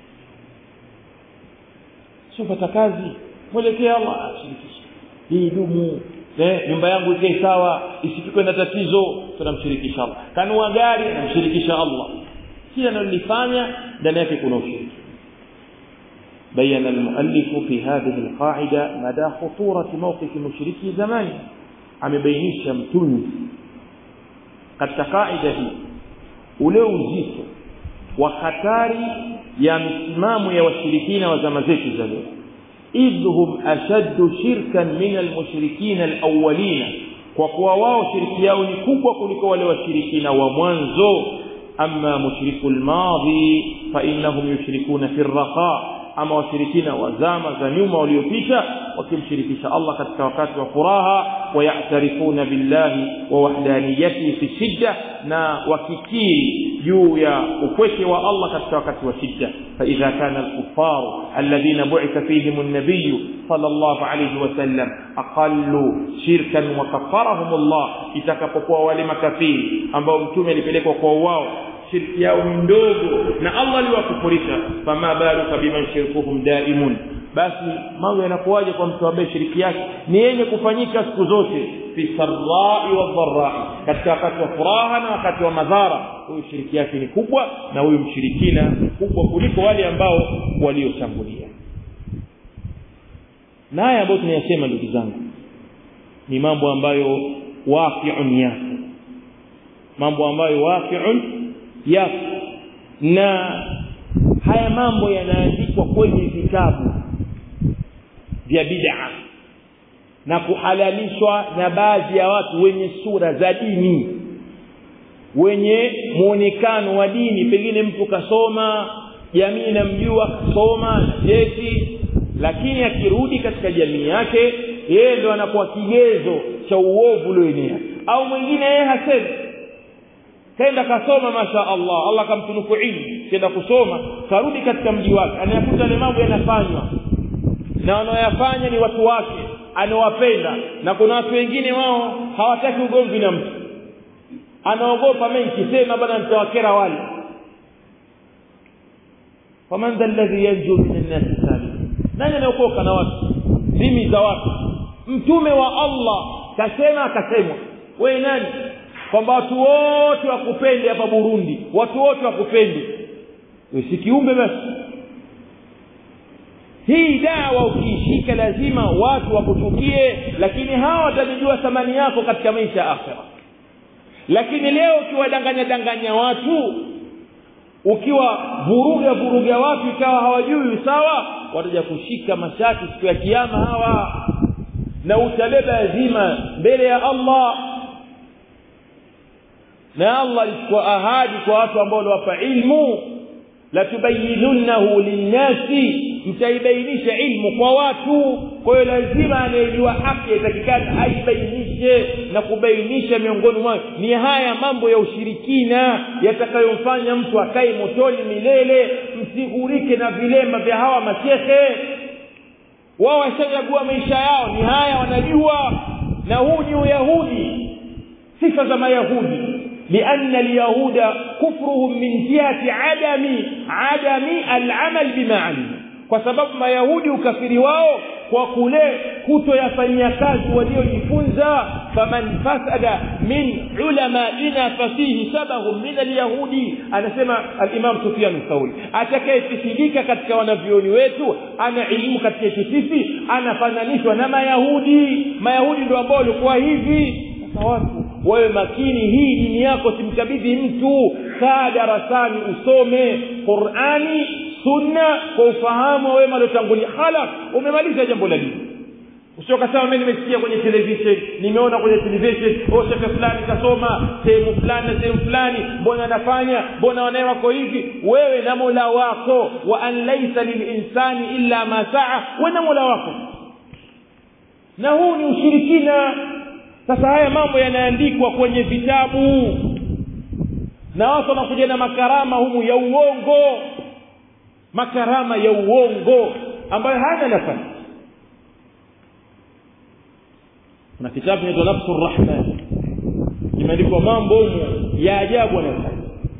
sio pata kazi mwelekea Allah ashirikisha hii dumu eh nyumba yangu ikae sawa isifikwe na tatizo tunamshirikisha Allah kanua gari namshirikisha Allah kila analolifanya ndani yake kuna ushiriki بين المؤلف في هذه القاعدة مدى خطورة موقف مشركي زمانه amebainisha mtunzi katika kaida hii ule uzito wa hatari ya msimamo ya washirikina wa zama zetu za leo idhhum ashaddu shirkan min almushrikina alawwalina kwa kuwa wao shiriki yao ni kubwa kuliko wale washirikina wa mwanzo amma mushriku almadhi fa innahum yushrikuna fi arraqa ama washirikina wa zama za nyuma waliopita wakimshirikisha Allah katika wakati wa furaha wayatarifuna billahi wa wahdaniyatihi fi shidda na wakikiri juu ya upweke wa Allah katika wakati wa shidda فإذا كان الكفار الذين بعث فيهم النبي صلى الله عليه وسلم أقلوا شركا وكفرهم الله itakapokuwa wale makafiri ambao mtume alipelekwa kwa wao shirki yao ni ndogo na Allah aliwakufurisha fama baluka biman shirkuhum daimun basi mambo yanakuwaje kwa mtu ambaye shiriki yake ni yenye kufanyika siku zote fi sarrai wa dharai katika wakati wa furaha na wakati wa madhara huyu shiriki yake ni kubwa na huyu mshirikina ni kubwa kuliko wale ambao waliotangulia na haya ambayo tunayasema ndugu zangu ni mambo ambayo waqi'un yako mambo ambayo waqi'un yako na haya mambo yanaandikwa kwenye vitabu vya bid'a na kuhalalishwa na baadhi ya watu wenye sura za dini wenye muonekano wa dini pengine mtu kasoma jamii inamjua kasoma jeti lakini akirudi katika jamii yake yeye ndo anakuwa kigezo cha uovu ulioenea au mwingine yeye hasemi kaenda kasoma masha Allah Allah kamtunuku ilmu kenda kusoma karudi katika mji wake anayakuta yale mambo yanafanywa na wanaoyafanya ni watu wake anawapenda na kuna watu wengine wao hawataki ugomvi na mtu anaogopa mimi nikisema bana nitawakera wale faman dha alladhi yanju min an-nas salim nani anaokoka na watu dhimi za watu mtume wa Allah kasema akasemwa wewe nani kwamba watu wote wakupende hapa Burundi watu wote wakupende wewe si kiumbe basi hii dawa ukiishika lazima watu wakuchukie lakini hawa watajijua thamani yako katika maisha ya akhera lakini leo ukiwadanganya danganya watu ukiwa vuruga vuruga watu ikawa hawajui sawa wataja kushika mashati siku ya kiyama hawa na utabeba lazima mbele ya Allah na Allah alichukua ahadi kwa watu ambao waliwapa ilmu la tubayyinunnahu linnasi mtaibainisha ilmu kwa watu kwa hiyo lazima anayejua haki yatakikana aibainishe na kubainisha miongoni mwao ni haya mambo ya ushirikina yatakayomfanya mtu akae motoni milele msigurike na vilema vya hawa mashehe wao washachagua maisha yao ni haya wanajua na huu ni uyahudi sifa za mayahudi لأن اليهود كفرهم من جهة عدم عدم العمل بما علموا kwa sababu mayahudi ukafiri wao kwa kule kutoyafanyia kazi waliojifunza faman fasada min ulamaina fasihi shabahum min alyahudi anasema alimam sufyan thauri atakayefisidika katika wanavyoni wetu ana elimu katika yetu sisi anafananishwa na mayahudi mayahudi ndio ambao walikuwa hivi sasa watu wawe makini hii dini yako simkabidhi mtu kaa darasani usome qurani sunna kwa ufahamu wa wema waliotangulia khalas umemaliza jambo la dini usio kasema mimi nimesikia kwenye television nimeona kwenye television oh shekhe fulani kasoma sehemu fulani na sehemu fulani mbona anafanya mbona wanae wako hivi wewe na mola wako wa an laisa lilinsani illa ma saa we na mola wako na huu ni ushirikina sasa haya mambo yanaandikwa kwenye vitabu na watu wanakuja na makarama humu ya uongo makarama ya uongo ambayo hana nafasi kuna kitabu kinaitwa nafsu rahman kimeandikwa mambo humu ya ajabu anayofanya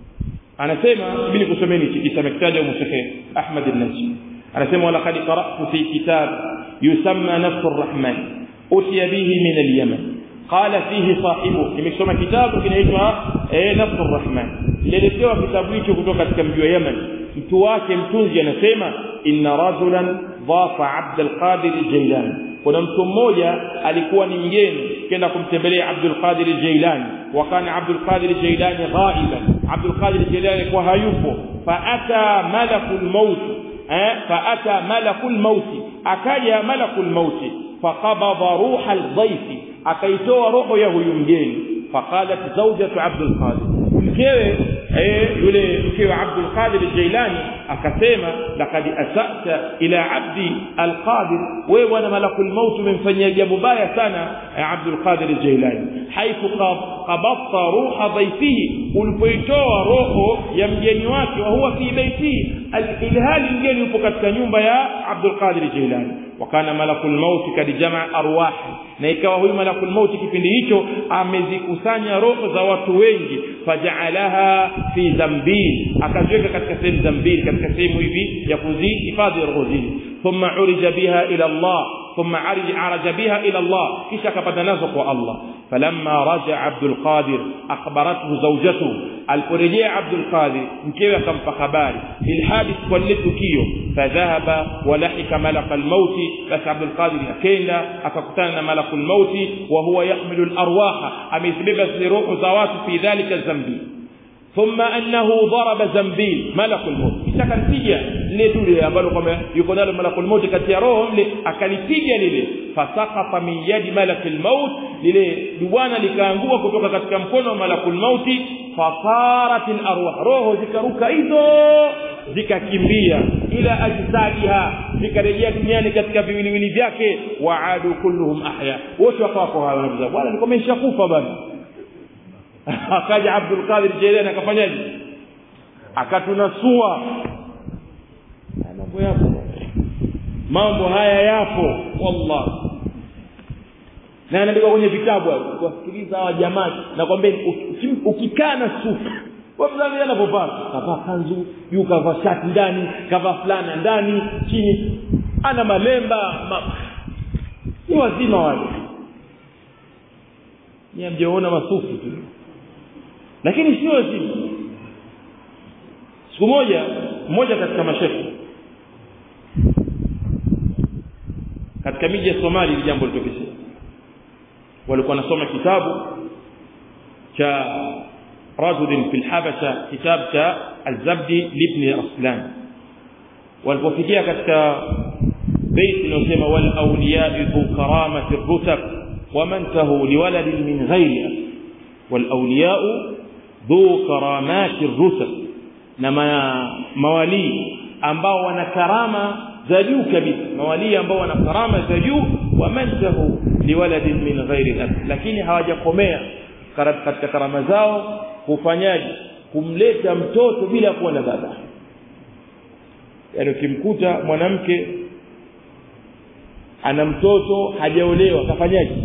anasema ibili kusomeni hiki kisa amekitaja humu shekhe ahmad an-najmi anasema walaqad qara'tu fi kitab yusamma nafsu rahman utiya bihi min al-yaman قال فيه صاحبه nimesoma kitabu kinaitwa eh nafsu rahman lileletewa kitabu hicho kutoka katika mji wa Yemen mtu wake mtunzi anasema inna rajulan dhafa Abd al-Qadir al-Jailani kuna mtu mmoja alikuwa ni mgeni kenda kumtembelea Abdul Qadir al-Jailani wakana Abdul Qadir al-Jailani ghaiban Abdul Qadir al-Jailani alikuwa hayupo faata malakul maut eh faata malakul maut akaja malakul maut faqabada ruha al-dhayf akaitoa roho ya huyu mgeni faqalat zawjatu Abdul Qadir mkewe eh yule mkewe Abdul Qadir Jailani akasema laqad asata ila abdi alqadir wewe bwana malakul maut umemfanyia jambo baya sana Abdul Qadir Jailani haithu qabatta ruha dhaifihi ulipoitoa roho ya mgeni wake wa huwa fi baiti ilhali mgeni yupo katika nyumba ya Abdul Qadir Jailani wakana malakul maut kad jamaa arwah na ikawa huyu malakul maut kipindi hicho amezikusanya roho za watu wengi faja'alaha fi zambil akaziweka katika sehemu zambil katika sehemu hivi ya kuzihifadhi roho zile thumma urija biha ila Allah thumma arij araja biha ila Allah kisha akapata nazo kwa Allah falamma raja Abdul Qadir akhbarathu zawjatu aliporejea Abdul Qadir mkewe akampa habari bilhadith kwa lile tukio fadhahaba walahika malakal mauti basi Abdul Qadir akenda akakutana na malakul mauti wa huwa yahmilu al-arwaha amezibeba zile roho za watu fi dhalika zambi ثم انه ضرب زنبيل ملك الموت kitaka nipija lile dule ambalo kwamba yuko nalo malakul maut kati ya roho mle akalipiga lile fasaqata min yadi malakil maut lile dubwana likaangua kutoka katika mkono wa malakul maut fasarat arwah roho zikaruka hizo zikakimbia ila ajsadiha zikarejea duniani katika viwiliwili vyake waadu kulluhum ahya wote wakawa kwa hawa bwana nilikuwa nimeshakufa bwana akaja Abdul Qadir Jilani akafanyaje akatunasua mambo yapo mambo haya yapo wallahi na anaandika kwenye vitabu kuwasikiliza hawa jamaa nakwambia ukikaa na sufi wamzangalia anavyovaa kavaa kanzu juu kavaa shati ndani kavaa fulana ndani chini ana malemba ma... ni wazima wale ni mjaona masufi tu lakini sio wazima siku moja mmoja katika mashekhe katika miji ya Somali ili jambo litokea walikuwa wanasoma kitabu cha rajul fi al-habasha kitab cha al-zabdi libni aslan walipofikia katika bait inayosema wal awliya dhu karamati rutab waman tahu liwalad min ghayri wal awliya dhu karamati rutab na mawali ambao wana karama za juu kabisa mawali ambao wana karama za juu wamantahu liwaladin min ghairi al lakini hawajakomea katika karama zao kufanyaje kumleta mtoto bila kuwa na baba yaani ukimkuta mwanamke ana mtoto hajaolewa kafanyaje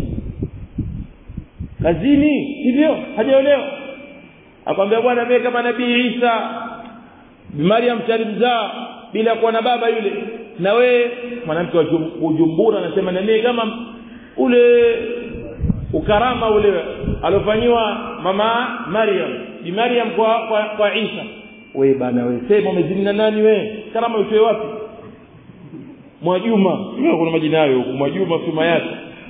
kazini sivyo hajaolewa akwambia bwana mimi kama nabii Isa Maryam talimzaa bila kuwa na baba yule na we mwanamke wa Ujumbura anasema na mimi kama ule ukarama ule alofanywa mama Maryam bi Maryam kwa kwa, kwa Isa we bana we sema umezini na nani we karama utoe wapi Mwajuma hiyo kuna majina hayo huko Mwajuma fima yake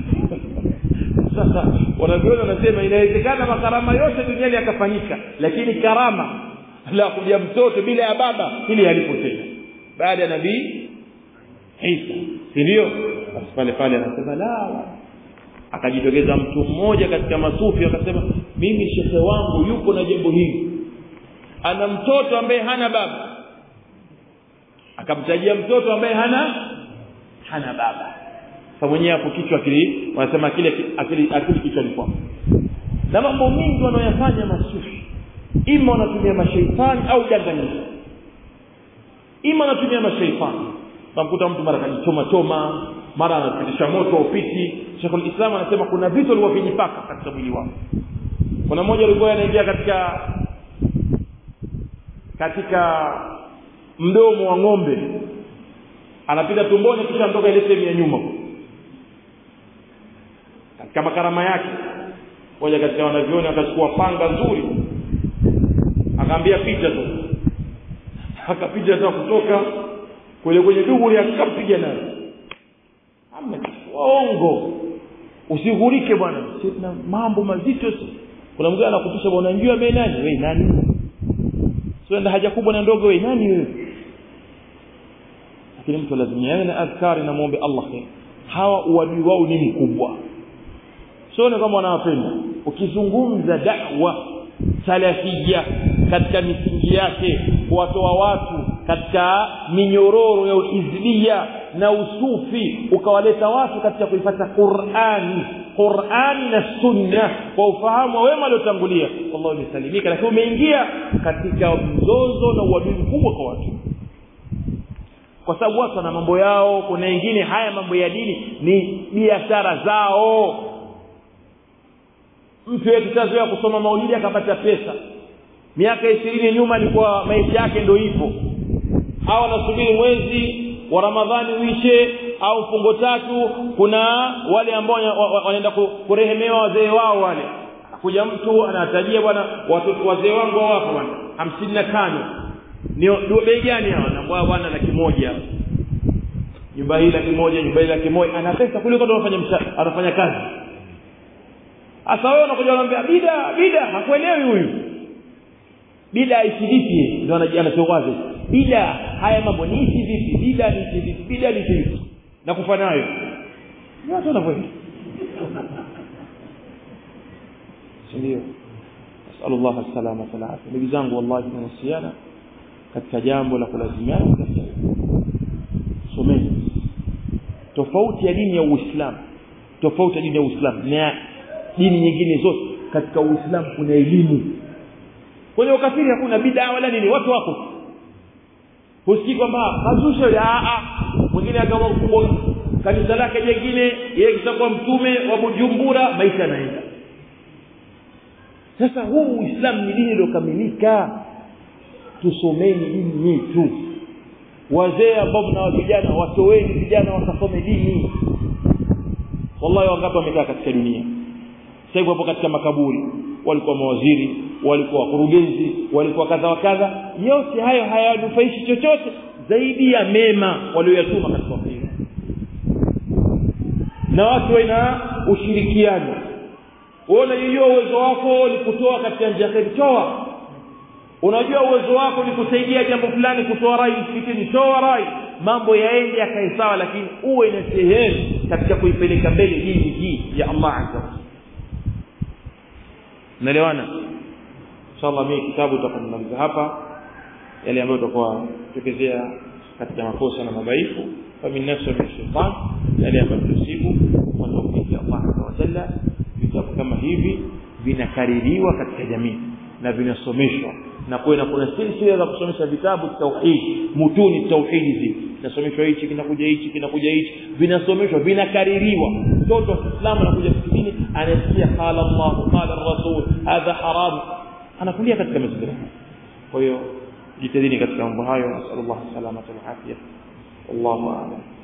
sasa wanavyona wanasema inawezekana makarama yote duniani yakafanyika lakini karama la kuja mtoto bila ya baba ili alipo tena baada ya nabii Isa si ndio basi pale pale anasema la akajitokeza mtu mmoja katika masufi akasema mimi shekhe wangu yuko na jambo hili ana mtoto ambaye hana baba akamtajia mtoto ambaye hana hana baba sasa mwenyewe hapo kichwa kile wanasema kile akili akili kichwa ni kwako na mambo mengi wanayofanya masufi ima wanatumia mashaitani au danganyifu ima wanatumia mashaitani tamkuta mtu mara kajichoma choma mara anapitisha moto upiti Sheikhul Islam anasema kuna vitu alivyovijipaka katika mwili wake kuna mmoja alikuwa anaingia katika katika mdomo wa ng'ombe anapita tumboni kisha anatoka ile sehemu ya nyuma katika makarama yake moja katika wanavyoni akachukua panga nzuri akaambia picha tu akapiga tu kutoka kule kwenye dubu akampiga nayo amna waongo usigurike bwana sina mambo mazito kuna mgeni anakutisha bwana unajua mimi nani wewe nani sio haja kubwa na ndogo wewe nani wewe lakini mtu lazima yawe na adhkari na muombe Allah khair hawa uadui wao ni mkubwa sio kama wanawapenda ukizungumza da'wa salafia katika misingi yake kuwatoa watu katika minyororo ya uizlia na usufi ukawaleta watu katika kuipata Qur'ani Qur'ani na Sunna kwa ufahamu wa wema waliotangulia wallahu nisalimika lakini umeingia katika mzozo na uadui mkubwa kwa watu kwa sababu watu wana mambo yao kuna wengine haya mambo ya dini ni biashara zao mtu yetu tazoea kusoma maulidi akapata pesa miaka ishirini nyuma alikuwa maisha yake ndio hivyo au anasubiri mwezi wa Ramadhani uishe au fungo tatu kuna wale ambao wanaenda kurehemewa wazee wao wale kuja mtu anatajia bwana watoto wazee wangu wapo bwana hamsini na tano ni bei gani hawa na bwana laki moja nyumba hii laki moja nyumba hii laki moja ana pesa kuliko anafanya anafanya kazi sasa wewe unakuja unamwambia bida bida hakuelewi huyu bida aishi vipi ndio anachowaza bida haya mambo ni hivi vipi bida ni hivi vipi bida ni hivi na kufa nayo watu wanavyoenda ndio nasallu Allah salama wal afia ndugu zangu wallahi tunawasiana katika jambo la kulazimiana katika someni tofauti ya dini ya Uislamu tofauti ya dini ya Uislamu na dini nyingine zote katika Uislamu kuna elimu kwenye ukafiri hakuna bid'a wala nini watu wako husikii kwamba kazusha a a mwingine akawa kanisa lake jingine yeye kishakuwa mtume wa Bujumbura maisha yanaenda sasa huu Uislamu ni dini iliyokamilika tusomeni dini yetu wazee ambao mna vijana watoweni vijana wakasome dini wallahi wangapi wamekaa katika dunia sasa hivi hapo katika makaburi walikuwa mawaziri walikuwa wakurugenzi walikuwa kadha wa kadha yote hayo hayawanufaishi chochote zaidi ya mema walioyatuma katika wakati na watu wana ushirikiano wewe unajua uwezo wako ni kutoa katika njia ya toa unajua uwezo wako ni kusaidia jambo fulani kutoa rai msikitini toa rai mambo yaende yakae sawa lakini uwe na sehemu katika kuipeleka mbele dini hii ya Allah azza wa naelewana inshallah mimi kitabu tutakamaliza hapa yale ambayo tutakuwa tukezea katika makosa na madhaifu famin nafsi min shaitan yale ambayo tusibu kwa tawfiki ya Allah azza wa jalla vitabu kama hivi vinakaririwa katika jamii na vinasomeshwa na kuna kuna silsila za kusomesha vitabu tauhid mutuni tauhid hizi vinasomeshwa hichi kinakuja hichi kinakuja hichi vinasomeshwa vinakaririwa mtoto wa Kiislamu anakuja msikitini anasikia qala Allah qala rasul hadha haram anakulia katika mazingira kwa hiyo jitahidini katika mambo hayo nasallallahu salamata wal afya wallahu a'lam